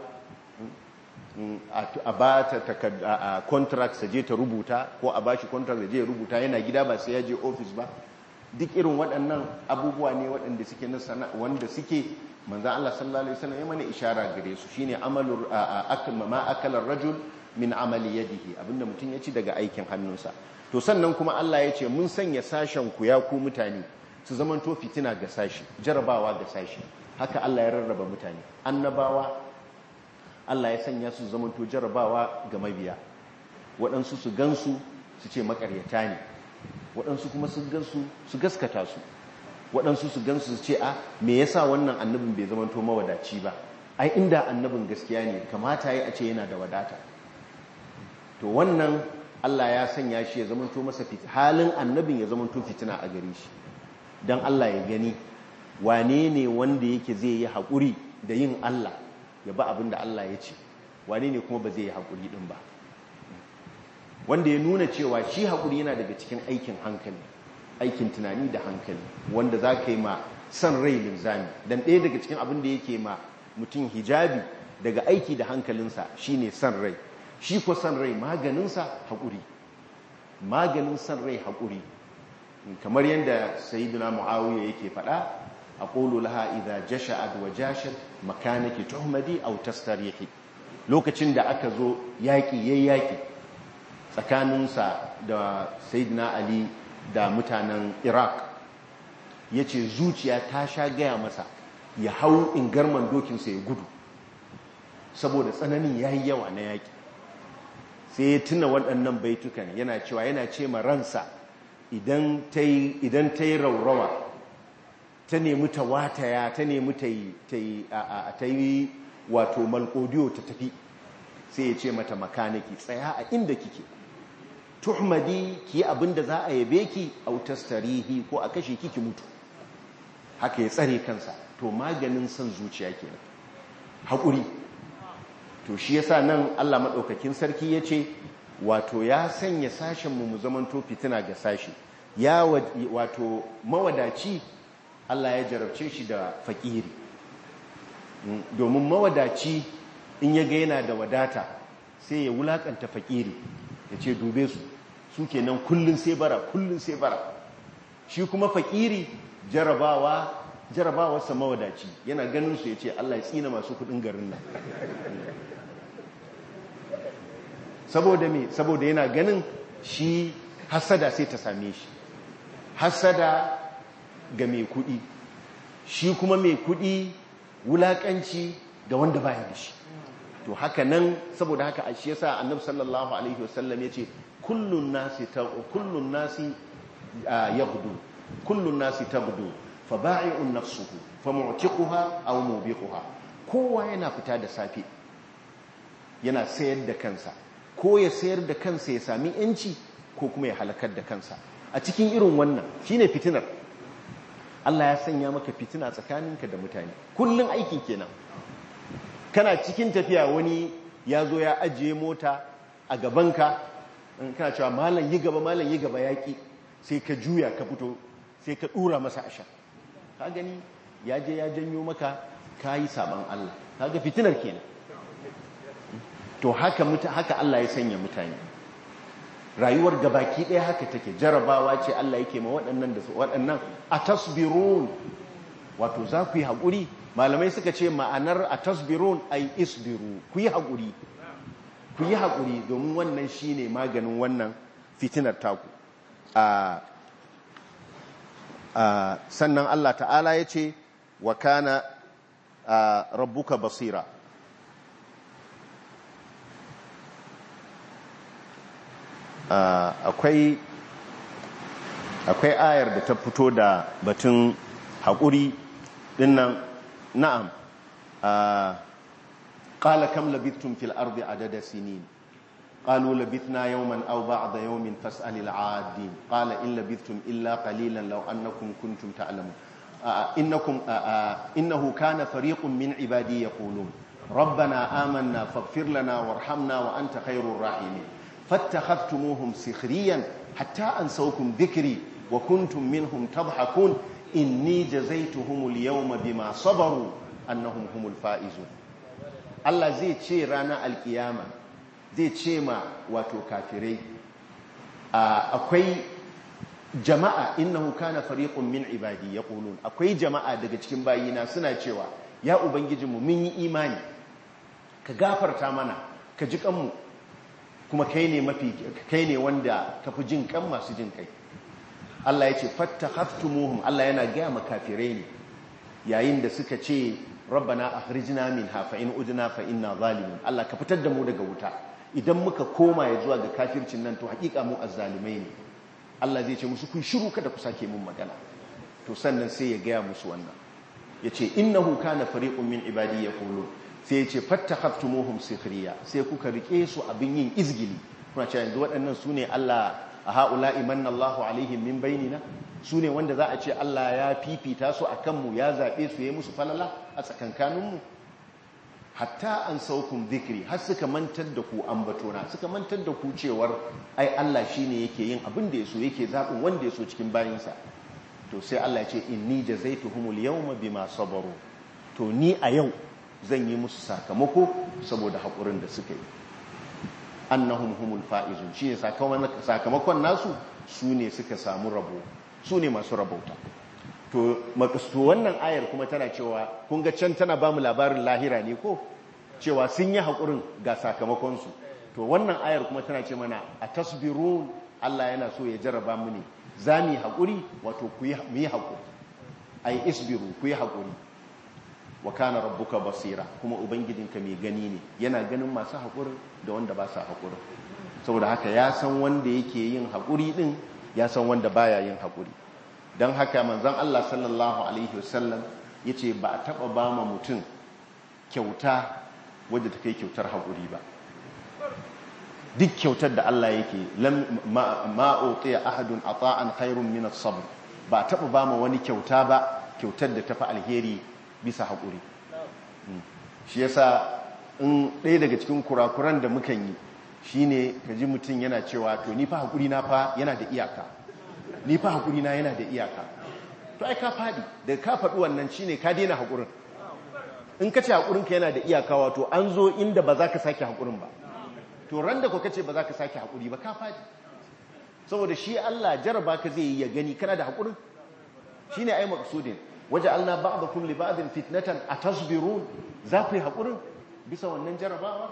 a ba ta contract sa je ta rubuta ko a ba shi contract da je ya rubuta yana gida ba sai ya je ofis ba duk irin waɗannan abubuwa ne waɗanda suke na sana wanda suke manzan Allah sallallahu alaihi wasallam ya mana ishara gare su shine amalur ma akalar rajul min amali yadihi abinda mutum ya ci daga aikin hannunsa to sannan kuma Allah ya ce mun sanya sashen ku ya ku mutane su zaman to fitina ga sashi jarabawa ga sashi haka Allah ya rarraba mutane annabawa Allah ya sanya su zamanto jarabawa ga mabiya waɗansu su gansu su ce makaryata ne waɗansu kuma su gansu su gaskata su waɗansu su gansu su ce a me yasa wannan annabin bai zamanto mawadaci ba ai inda annabin gaskiya ne kamata ya a ce yana da wadata to wannan Allah ya sanya shi ya zamanto masa halin annabin ya zamanto fitina a gare shi don Allah ya gani wane ne wanda yake zai yi haƙuri da yin Allah ya ba abin da Allah ya ce wane ne kuma ba zai yi haƙuri ɗin ba wanda ya nuna cewa shi haƙuri yana daga cikin aikin hankali aikin tunani da hankali wanda za ka yi ma son rai linzami don ɗaya daga cikin abin da yake ma mutum hijabi daga aiki da hankalinsa shine son rai shi ko son rai maganinsa haƙuri maganin son rai haƙuri kamar yadda sayyidina muawiya yake faɗa aqulu laha idza jasha'at wa jashat makanaki tuhmadi aw tastarihi lokacin da aka zo yaki yayi yaki tsakaninsa da sayyidina ali da mutanen iraq yace zuciya ta sha gaya masa ya hau ingarman dokinsa ya gudu saboda tsananin yayi yawa na yaki sai ya tuna waɗannan baitukan yana cewa yana ce ma ransa idan ta yi raurawa ta nemi ta wataya ta nemi ta yi wato malkodiyo ta tafi sai ya ce mata makaniki tsaya a inda kike tuhmadi ki abinda za a yabe ki autas tarihi ko a kashe kiki mutu haka ya tsare kansa to maganin son zuciya kenan haƙuri to shi yasa nan Allah maɗaukakin sarki ya ce wato ya sanya sashenmu mu zamanto fitina ga sashi ya wato mawadaci Allah ya jarabce shi da fakiri domin mawadaci in ya ga yana da wadata sai ya wulakanta fakiri ya ce dube su su kenan kullun sai bara kullun sai bara shi kuma fakiri jarabawa jarabawarsa mawadaci yana ganin su ya ce Allah ya tsina masu kudin garin nan saboda me saboda yana ganin shi hasada sai ta same shi hasada ga mai kudi shi kuma mai kudi wulakanci ga wanda baya da shi to haka nan saboda haka shi yasa annabi sallallahu alaihi wasallam yace kullun nasi ta kullun nasi yaghdu kullun nasi taghdu fa ba'i'un nafsuhu fa mu'tiquha aw mubiquha kowa yana fita da safe yana sayar da kansa ko ya sayar da kansa ya sami yanci ko kuma ya halakar da kansa a cikin irin wannan shine fitinar Allah ya sanya maka fitina tsakaninka da mutane kullun aikin kenan kana cikin tafiya wani ya zo ya ajiye mota a gabanka kana cewa malam yi gaba malam yi gaba yaƙi sai ka juya ka fito sai ka ɗura masa asha ka gani ya je ya janyo maka ka yi saban Allah ka ga fitinar kenan to haka haka Allah ya sanya mutane rayuwar gabaki ɗaya haka take jarabawa ce Allah yake ma waɗannan da su waɗannan a tasbirun wato za ku yi haƙuri malamai suka ce ma'anar a tasbirun ai isbiru ku yi haƙuri ku yi haƙuri domin wannan shi ne maganin wannan fitinar taku sannan Allah ta'ala ya ce wa kana rabbuka basira akwai akwai ayar da ta fito da batun haƙuri dinnan na'am qala kam labithtum fil ardi adada sinin qalu labithna yawman aw ba'da yawmin fas'al al 'adin qala in labithtum illa qalilan law annakum kuntum ta'lamun innakum innahu kana fariqun min ibadi yaqulun rabbana amanna faghfir lana warhamna wa anta khairur rahimin fattakhadhtumuhum sikhriyan hatta ansawkum dhikri wa kuntum minhum tadhhakun inni jazaituhumul yawma bima sabaru annahum humul faizun Allah zai ce ranar alkiyama zai ce ma wato kafirai akwai jama'a innahu kana fariqun min ibadi yaqulun akwai jama'a daga cikin bayina suna cewa ya ubangijinmu mun yi imani ka gafarta mana ka ji kanmu kuma kai ne mafi kai ne wanda ka fi jin kan masu jin kai Allah ya ce fattahaftumuhum Allah yana gaya makafirai ne yayin da suka ce rabbana akhrijna minha fa in udna fa inna zalimun Allah ka fitar da mu daga wuta idan muka koma ya zuwa ga kafircin nan to hakika mu azzalimai ne Allah zai ce musu kun shiru kada ku sake mun magana to sannan sai ya gaya musu wannan yace innahu kana fariqun min ibadi yaqulu sai yace fattakhaftumohum sikhriya sai kuka rike su abin yin izgili kuna cewa yanzu waɗannan sune Allah a haula imanna Allahu alaihim min bainina sune wanda za a ce Allah ya fifita su akan mu ya zabe su yayi musu falala a tsakankanin mu hatta an saukun zikiri har suka mantar da ku ambatona suka mantar da ku cewar ai Allah shine yake yin abin da yaso yake zaɓin wanda yaso cikin bayinsa to sai Allah ya ce inni jazaituhumul yawma bima sabaru to ni a yau zan yi musu sakamako saboda haƙurin da suka yi annahum humul faizun shine sakamakon nasu su ne suka samu rabo su ne masu rabauta to makasto wannan ayar kuma tana cewa kun ga can tana ba mu labarin lahira ne ko cewa sun yi haƙurin ga sakamakonsu to wannan ayar kuma tana ce mana a tasbirun Allah yana so ya jarraba mu ne za mu yi haƙuri wato ku yi haƙuri ai isbiru ku yi haƙuri wa kana rabbuka basira kuma ubangijinka mai gani ne yana ganin masu haƙurin da wanda ba sa haƙurin saboda haka ya san wanda yake yin haƙuri din ya san wanda baya yin haƙuri don haka manzan Allah sallallahu Alaihi wasallam ya ce ba a taɓa ba ma mutum kyauta wadda ta kai kyautar haƙuri ba duk kyautar da Allah yake ma'oƙiya ahadun a tsa'an khairun minas sabr ba a taɓa ba ma wani kyauta ba kyautar da ta fi alheri bisa haƙuri shi yasa in ɗaya daga cikin kurakuran da mukan yi shine ka ji mutum yana cewa to ni fa haƙuri na fa yana da iyaka ni fa haƙuri na yana da iyaka to ai ka faɗi da ka faɗi wannan shine ka daina haƙurin in ka ce haƙurinka yana da iyaka wato an zo inda ba za ka sake haƙurin ba to ran da ka ce ba za ka sake haƙuri ba ka faɗi saboda shi Allah jaraba ka zai yi ya gani kana da haƙurin shine ai maqsudin waja'alna ba'dakum li ba'din fitnatan atasbirun za ku yi haƙurin bisa wannan jarabawa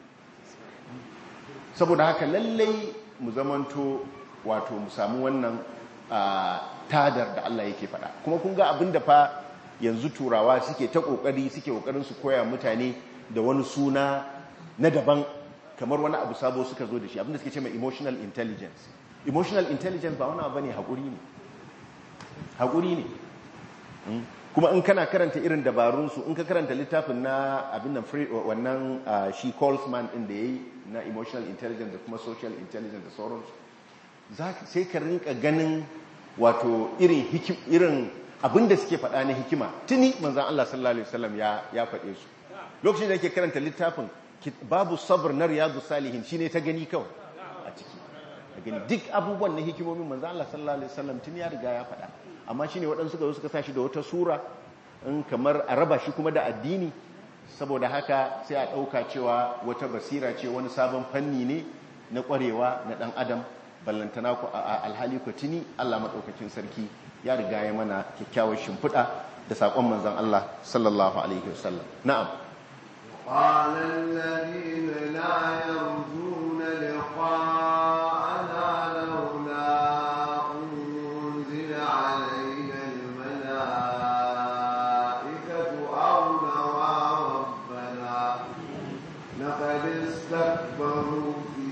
saboda haka lallai mu zamanto wato mu samu wannan tadar da Allah yake faɗa kuma kun ga abin da fa yanzu turawa suke ta kokari suke kokarin su koya mutane da wani suna na daban kamar wani abu sabo suka zo da shi abinda suke ce mai emotional intelligence emotional intelligence ba wani abu ne haƙuri ne haƙuri ne kuma in kana karanta irin dabarunsu in ka karanta littafin na abin nan wannan shi Colesman ɗin da ya yi na emotional intelligence da kuma social intelligence da sauransu sai ka rinka ganin wato irin irin abin da suke faɗa na hikima tuni manzan Allah sallallahu alaihi wasallam ya ya faɗe su lokacin da yake karanta littafin babu sabr na riyadu salihin shine ta gani kawai a ciki a gani duk abubuwan na hikimomin manzan Allah sallallahu alaihi wasallam tuni ya riga ya faɗa amma shine waɗansu suka zo suka sa shi da wata sura in kamar a raba shi kuma da addini saboda haka sai a ɗauka cewa wata basira ce wani sabon fanni ne na ƙwarewa na ɗan adam ballantana ku a alhali ku tuni Allah maɗaukacin sarki ya riga ya mana kyakkyawar shimfiɗa da saƙon manzon Allah sallallahu alaihi wasallam na'am قال الذين لا يرجون لقاءنا لولا أنزل علينا الملائكة أو نرى ربنا لقد استكبروا في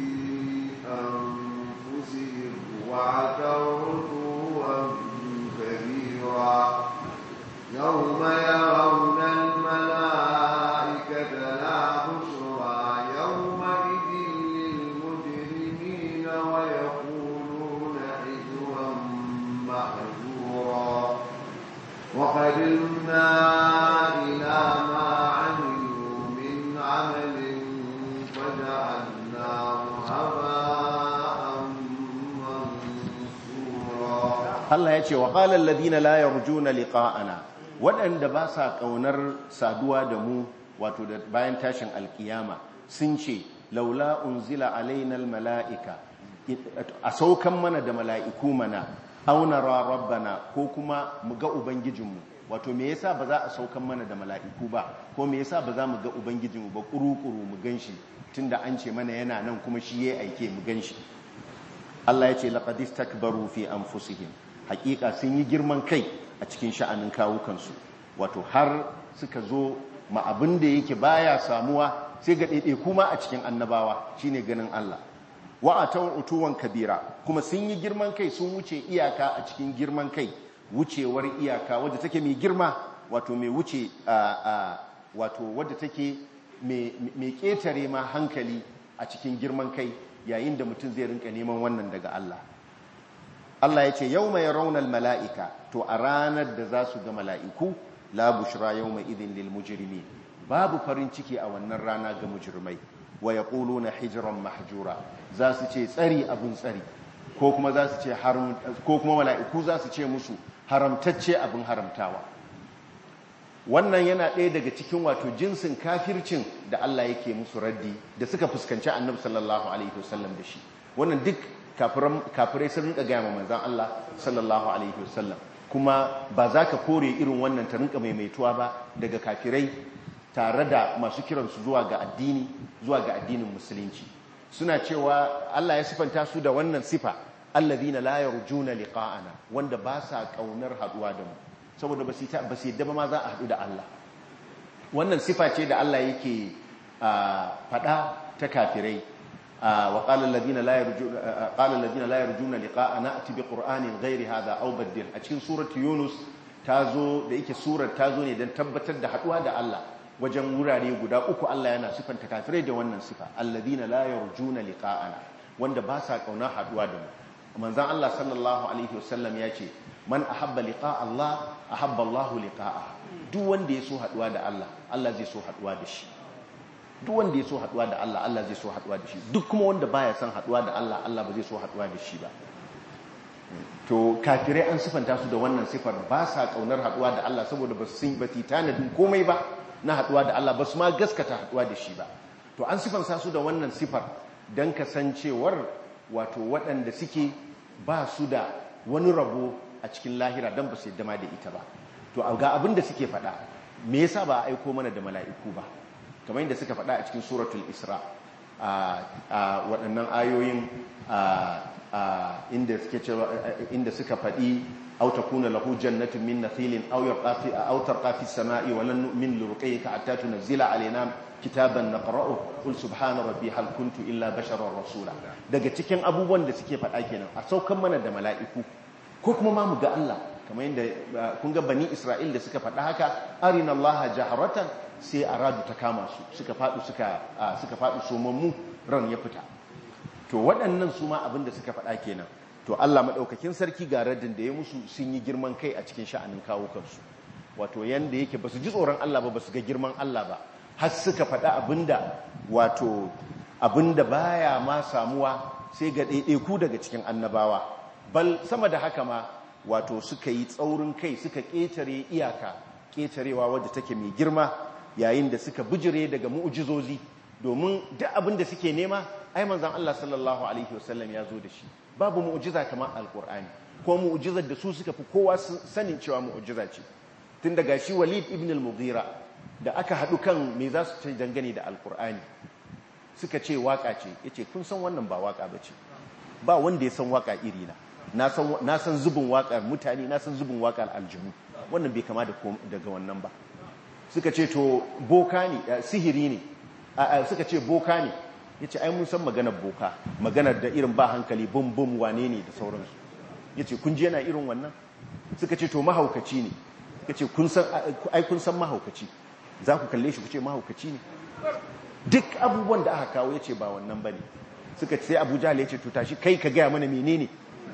أنفسهم وعتوا عتوا كبيرا يوم يرون الملائكة لا بشرى يومئذ للمجرمين ويقولون حجرا محجورا وقدمنا إلى ما عملوا من عمل فجعلناه هباء منثورا Allah ya ce wa qala alladhina la yarjuna liqa'ana waɗanda ba sa ƙaunar saduwa da mu wato da bayan tashin alkiyama sun ce laula unzila alaina almala'ika a saukan mana da mala'iku mana auna rabbana ko kuma mu ga ubangijinmu wato me yasa ba za a saukan mana da mala'iku ba ko me yasa ba za mu ga ubangijinmu ba kuru-kuru mu ganshi tunda an ce mana yana nan kuma shi ya aike mu ganshi Allah ya ce laqad istakbaru fi anfusihim hakika sun yi girman kai a cikin sha'anin kawukansu wato har suka zo ma abin da yake baya samuwa sai ga ɗaiɗe kuma a cikin annabawa shine ganin Allah wa atawar utuwan kabira kuma sun yi girman kai sun wuce iyaka a cikin girman kai wucewar iyaka wadda take mai girma wato mai wuce wato wadda take mai ƙetare ma hankali a cikin girman kai yayin da mutum zai rinka neman wannan daga Allah Allah ya ce yau mai raunar mala'ika to a ranar da za su ga mala'iku la bushra yau mai idin lil mujirimi babu farin ciki a wannan rana ga mujirmai wa ya na hijiran mahjura za su ce tsari abin tsari ko kuma za su ce ko kuma mala'iku za su ce musu haramtacce abin haramtawa wannan yana ɗaya daga cikin wato jinsin kafircin da Allah yake musu raddi da suka fuskanci annabi sallallahu alaihi wasallam da shi wannan duk kafirai sun rinka gaya manzan Allah sallallahu alaihi wasallam kuma ba za ka kore irin wannan ta rinka maimaituwa ba daga kafirai tare da masu kiransu zuwa ga addini zuwa ga addinin musulunci suna cewa Allah ya sifanta su da wannan sifa allazina la yarjuna liqa'ana wanda ba sa kaunar haduwa da mu saboda ba su yadda ba ma za a haɗu da Allah wannan sifa ce da Allah yake faɗa ta kafirai wa qala alladhina la yarjuna qala alladhina la yarjuna liqa'ana ati bi qur'anin ghairi hadha aw baddil a cikin surati yunus tazo da yake surar tazo ne dan tabbatar da haɗuwa da Allah wajen wurare guda uku Allah yana sifanta kafirai da wannan sifa alladhina la yarjuna liqa'ana wanda ba sa kauna haɗuwa da mu manzon Allah sallallahu alaihi wasallam ya ce man ahabba liqa Allah ahabba Allah liqa'a duk wanda ya so haduwa da Allah Allah zai so haduwa da shi duk wanda ya so haduwa da Allah Allah zai so haduwa da shi duk kuma wanda baya son haduwa da Allah Allah ba zai so haduwa da shi ba to kafirai an sifanta su da wannan sifar ba sa kaunar haduwa da Allah saboda ba su ba tanadin komai ba na haduwa da Allah ba su ma gaskata haduwa da shi ba to an sifanta su da wannan sifar dan kasancewar wato waɗanda suke ba su da wani rabo a cikin lahira don ba su yadda ma da ita ba to ga abin da suke faɗa me yasa ba a aiko mana da mala'iku ba kamar yadda suka faɗa a cikin suratul isra a waɗannan ayoyin inda suke cewa inda suka faɗi aw takuna lahu jannatun min nakhilin aw yarqafi aw tarqa fi samai wa lan nu'min li ruqayyika hatta tunzila alaina kitaban naqra'u qul subhana rabbi hal kuntu illa basharar rasula daga cikin abubuwan da suke faɗa kenan a saukan mana da mala'iku ko kuma ma mu ga Allah kamar yadda kun ga bani Isra'il da suka faɗa haka arina Allah jaharatan sai aradu ta kama su suka faɗu suka suka faɗu somammu ran ya fita to waɗannan su ma abin da suka faɗa kenan to Allah madaukakin sarki ga raddin da ya musu sun yi girman kai a cikin sha'anin kawo kansu wato yanda yake basu ji tsoron Allah ba basu ga girman Allah ba har suka faɗa abinda wato abinda baya ma samuwa sai ga ɗaiɗaiku daga cikin annabawa bal sama da haka ma wato suka yi tsaurin kai suka ƙetare iyaka ƙetarewa wadda take mai girma yayin da suka bijire daga mu'ujizozi domin duk abin da suke nema ai manzon Allah sallallahu alaihi wasallam ya zo da shi babu mu'ujiza kamar alkur'ani ko mu'ujizar da su suka fi kowa sanin cewa mu'ujiza ce tun daga shi Walid ibn al-Mughira da aka haɗu kan me za su ce dangane da alkur'ani suka ce waka ce yace kun san wannan ba waka bace ba wanda ya san waka iri na na san zubin wakar mutane na san zubin wakar aljihu wannan bai kama daga wannan ba suka ce to boka ne sihiri ne suka ce boka ne ya ce ai mun san maganar boka maganar da irin ba hankali bum bum wane ne da sauransu ya ce kun ji yana irin wannan suka ce to mahaukaci ne ya ce ai kun san mahaukaci za ku kalle shi ku ce mahaukaci ne duk abubuwan da aka kawo ya ce ba wannan ba ne suka ce sai abu jahal ya ce to tashi kai ka gaya mana menene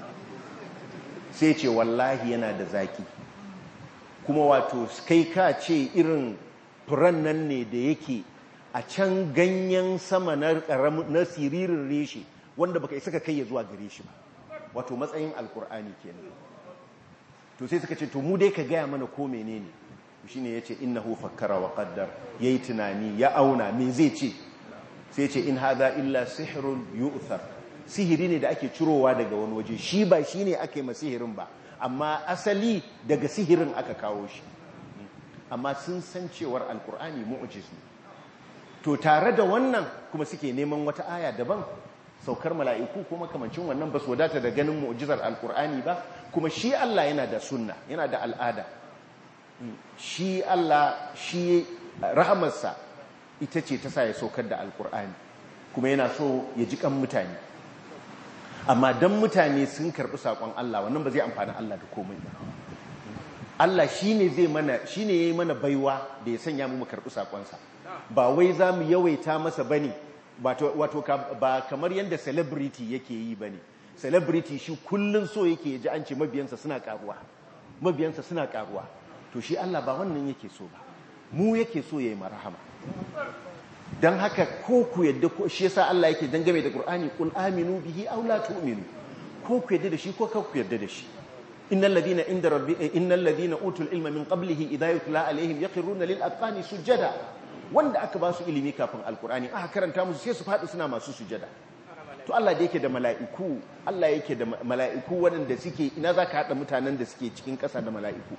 sai ce wallahi yana da zaki kuma wato kai ka ce irin furan nan ne da yake a can ganyen sama na siririn reshe wanda baka isa ka kai ya zuwa gare shi ba wato matsayin alkur'ani kenan to sai suka ce to mu dai ka gaya mana ko menene shine yace innahu fakkara wa qaddar yayi tunani ya auna me zai ce sai ce in hadha illa sihrun yu'thar sihiri ne da ake cirowa daga wani waje shi ba shine ake ma sihirin ba amma asali daga sihirin aka kawo shi amma sun san cewar alkur'ani mu'jiz ne to tare da wannan kuma suke neman wata aya daban saukar mala'iku kuma kamancin wannan ba su wadata da ganin mu'jizar alkur'ani ba kuma shi Allah yana da sunna yana da al'ada shi Allah shi rahamarsa ita ce ta sa ya saukar da alkur'ani kuma yana so ya ji kan mutane amma don mutane sun karɓi saƙon Allah wannan ba zai amfani Allah da komai ba Allah shi ne zai mana shi ne ya yi mana baiwa da ya sanya mu karɓi saƙonsa ba wai za mu yawaita masa ba ne wato ba kamar yadda celebrity yake yi ba ne celebrity shi kullum so yake ji an ce mabiyansa suna ƙaruwa mabiyansa suna ƙaruwa to shi Allah ba wannan yake so ba mu yake so ya yi marahama don haka ko ku yadda ko shi yasa Allah yake dangame da Qur'ani qul aminu bihi aw la tu'minu ko ku yadda da shi ko ka ku yadda da shi innal ladina inda rabbi innal ladina utul ilma min qablihi idha yutla alaihim yaqiruna lil aqani sujada wanda aka ba su ilimi kafin alqur'ani aka karanta musu sai su fadi suna masu sujada to Allah da yake da mala'iku Allah yake da mala'iku waɗanda suke ina zaka hada mutanen da suke cikin ƙasa da mala'iku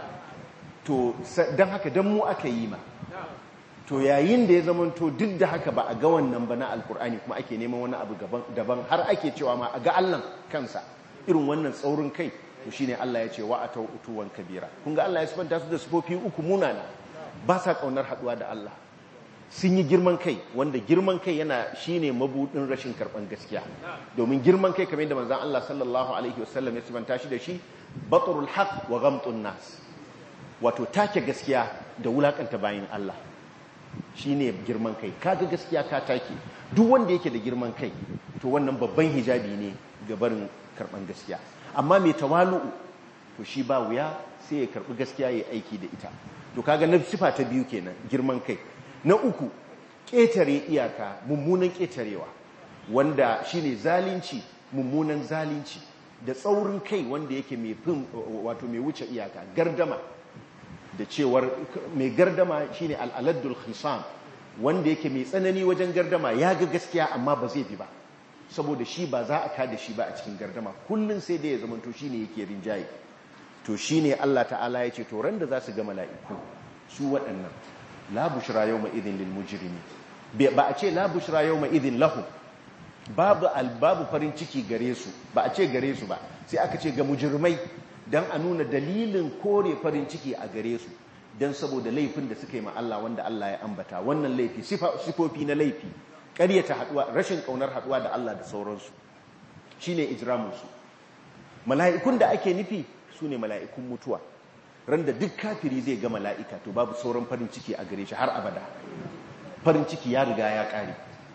to dan haka dan mu aka yi ma to yayin da ya zamanto duk da haka ba a ga wannan ba na alkur'ani kuma ake neman wani abu daban har ake cewa ma a ga allan kansa irin wannan tsaurin kai to shine Allah ya ce wa atau utuwan kabira kun ga Allah ya sifanta su da sifofi uku munana ba sa kaunar haduwa da Allah sun yi girman kai wanda girman kai yana shine mabudin rashin karban gaskiya domin girman kai kamar yadda manzon Allah sallallahu alaihi wasallam ya sifanta shi da shi batrul haqq wa ghamtun nas wato take gaskiya da wulakanta bayin Allah shi ne girman kai kaga gaskiya ka take duk wanda yake da girman kai to wannan babban hijabi ne ga barin karban gaskiya amma mai tawalu'u to shi ba wuya sai ya karbi gaskiya ya aiki da ita to kaga na sifa ta biyu kenan girman kai na uku ƙetare iyaka mummunan ƙetarewa wanda shine zalunci mummunan zalunci da tsaurin kai wanda yake mai fin wato mai wuce iyaka gardama da cewar mai gardama shine al'aladdul khisam wanda yake mai tsanani wajen gardama ya ga gaskiya amma ba zai bi ba saboda shi ba za a kada shi ba a cikin gardama kullum sai da ya zamanto shine yake rinjaye to shine Allah ta'ala ya ce to ran da za su ga mala'iku su waɗannan la bushra yawma idhin lil mujrimi ba a ce la bushra yawma idhin lahum babu albabu farin ciki gare su ba a ce gare su ba sai aka ce ga mujrimai don a nuna dalilin kore farin ciki a gare su don saboda laifin da suka yi ma Allah wanda Allah ya ambata wannan laifi sifofi na laifi ƙaryata haɗuwa rashin ƙaunar haɗuwa da Allah da sauransu shi ne ijramunsu mala'ikun da ake nufi su ne mala'ikun mutuwa ran da duk kafiri zai ga mala'ika to babu sauran farin ciki a gare shi har abada farin ciki ya riga ya ƙare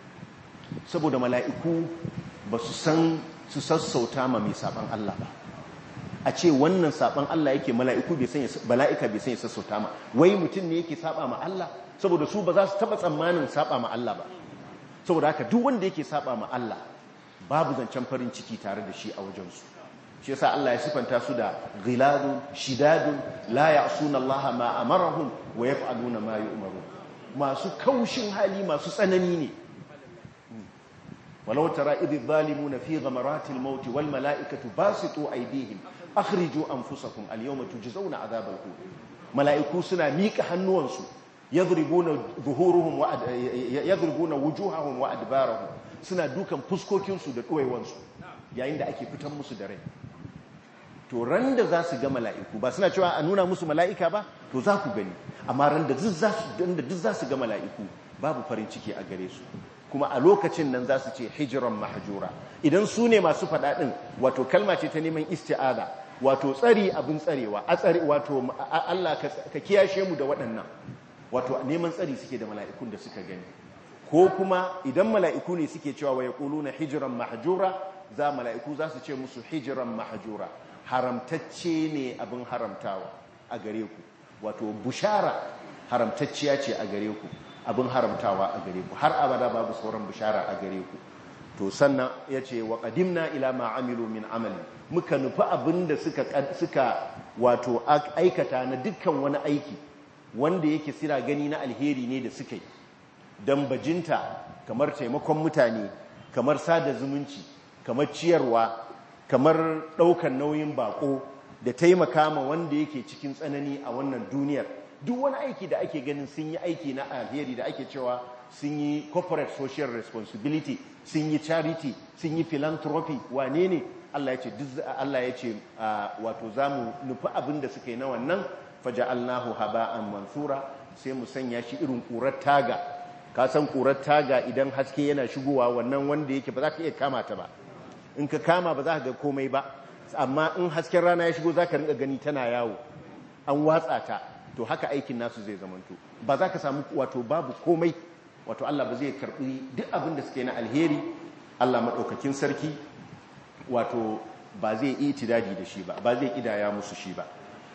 saboda mala'iku ba su san su sassauta ma mai saɓan Allah ba a ce wannan saban Allah yake mala'iku bai sanya bala'ika bai sanya sassauta ma wai mutum ne yake saba ma Allah saboda su ba za su taba tsammanin saba ma Allah ba saboda haka duk wanda yake saba ma Allah babu zancen farin ciki tare da shi a wajensu shi yasa Allah ya sifanta su da ghiladun shidadun la ya'suna Allah ma amarahum wa yaf'aluna ma yu'marun masu kaushin hali masu tsanani ne ولو ترى إذ الظالمون في غمرات الموت والملائكة باسطوا أيديهم أخرجوا أنفسكم اليوم تجزون عذاب الهون ملائكو سنا ميك هنوانسو يضربون ظهورهم وأد... يضربون وجوههم وأدبارهم سنا دوكا فسكوكينسو da ɗuwaiwansu yayin da ake fitan musu da rai to ran da za su ga mala'iku ba suna cewa a nuna musu mala'ika ba to za ku gani amma ran da duk za su ga mala'iku babu farin ciki a gare su kuma a lokacin nan za su ce hijiran mahajura idan su ne masu faɗaɗin wato kalma ce ta neman isti'ada wato tsari abin tsarewa a tsari wato Allah ka kiyashe mu da waɗannan wato neman tsari suke da mala'ikun da suka gani ko kuma idan mala'iku ne suke cewa wa yaquluna hijiran mahjura za mala'iku za su ce musu hijiran mahjura haramtacce ne abin haramtawa a gare ku wato bushara haramtacciya ce a gare ku abin haramtawa a gare ku har abada babu sauran bishara a gare ku to sannan ya ce wa qadimna ila ma amilu min amali muka nufi abin da suka suka wato aikata na dukkan wani aiki wanda yake sira gani na alheri ne da suka yi dan bajinta kamar taimakon mutane kamar sada zumunci kamar ciyarwa kamar ɗaukan nauyin bako da taimaka ma wanda yake cikin tsanani a wannan duniyar duk wani aiki da ake ganin sun yi aiki na alheri da ake cewa sun yi corporate social responsibility sun yi charity sun yi philanthropy wane ne Allah ya ce Allah ya ce wato zamu nufi abin da suka yi na wannan faja'alnahu haba'an mansura sai mu sanya shi irin ƙurar taga ka san ƙurar taga idan haske yana shigowa wannan wanda yake ba za ka iya kama ta ba in ka kama ba za ka ga komai ba amma in hasken rana ya shigo za ka rinka gani tana yawo an watsa ta to haka aikin nasu zai zamanto ba za ka samu wato babu komai wato Allah ba zai karbi duk abin da suke na alheri Allah maɗaukakin sarki wato ba zai itidadi da shi ba ba zai kidaya musu shi ba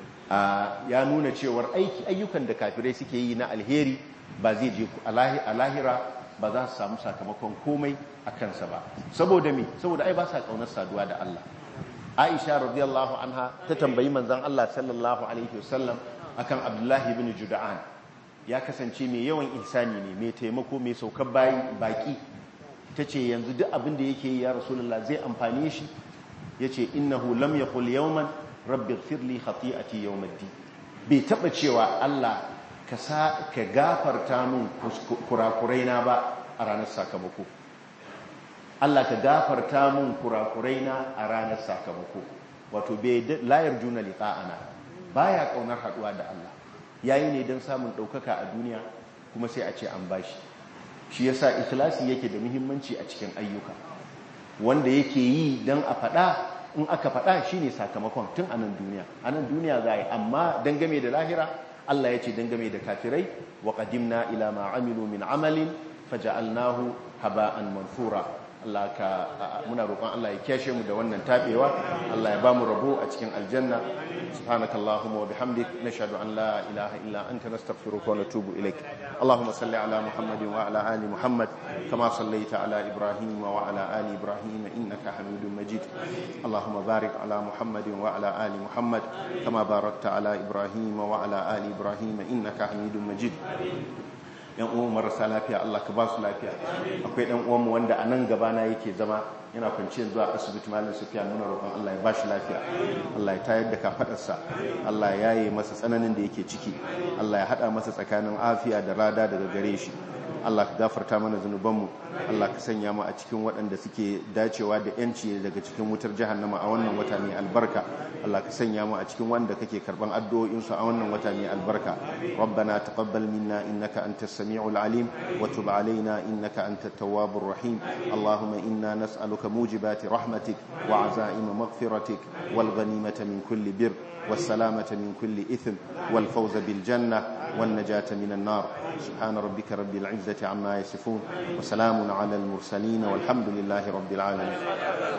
ya nuna cewar aiki ayyukan da kafirai suke yi na alheri ba zai je a lahira ba za su samu sakamakon komai a kansa ba saboda me saboda ai ba sa kaunar saduwa da Allah Aisha radiyallahu anha ta tambayi manzon Allah sallallahu alaihi wasallam akan Abdullahi ibn Juda'an ya kasance mai yawan ihsani ne mai taimako mai saukar bayi baki tace yanzu duk abin da yake yi ya Rasulullah zai amfane shi yace innahu lam yaqul yawman rabbi ighfirli khati'ati yawmiddin bai taba cewa Allah ka sa ka gafarta min kurakuraina ba a ranar sakamako Allah ka gafarta min kurakuraina a ranar sakamako wato bai layar juna liqa'ana baya kaunar haduwa da Allah yayi ne don samun daukaka a duniya kuma sai a ce an bashi shi yasa ikhlasi yake da muhimmanci a cikin ayyuka wanda yake yi don a fada in aka fada shine sakamakon tun a nan duniya a nan duniya za yi amma dangame da lahira Allah ya ce dangame da kafirai wa qadimna ila ma amilu min amalin faja'alnahu haba'an mansura Allah ka muna roƙon Allah ya kyashe mu da wannan tabewa Allah ya ba mu rabo a cikin aljanna subhanakallahumma wa bihamdik nashhadu an la ilaha illa anta nastaghfiruka wa natubu ilaik Allahumma salli ala Muhammadin wa ala ali Muhammad kama sallaita ala Ibrahim wa ala ali Ibrahim innaka Hamidum Majid Allahumma barik ala Muhammadin wa ala ali Muhammad kama barakta ala Ibrahim wa ala ali Ibrahim innaka Hamidum Majid yan uwan marasa lafiya Allah ka ba su lafiya akwai dan uwanmu wanda a nan gabana yake zama yana kwanciyar zuwa asibiti malam sufiya muna roƙon Allah ya ba shi lafiya Allah ya tayar da kafadarsa Allah ya yaye masa tsananin da yake ciki Allah ya hada masa tsakanin afiya da rada daga gare shi Allah ka gafarta mana zunubanmu Allah ka sanya mu a cikin waɗanda suke dacewa da yanci daga cikin wutar jahannama a wannan wata mai albarka Allah ka sanya mu a cikin wanda kake karban addu'o'insu a wannan wata mai albarka rabbana taqabbal minna innaka antas samiul alim wa tub alaina innaka antat tawwabur rahim allahumma inna nas'aluka mujibati rahmatik wa azaim maghfiratik wal ghanimata min kulli bir والسلامة من كل إثم والفوز بالجنة والنجاة من النار سبحان ربك رب العزة عما يصفون وسلام على المرسلين والحمد لله رب العالمين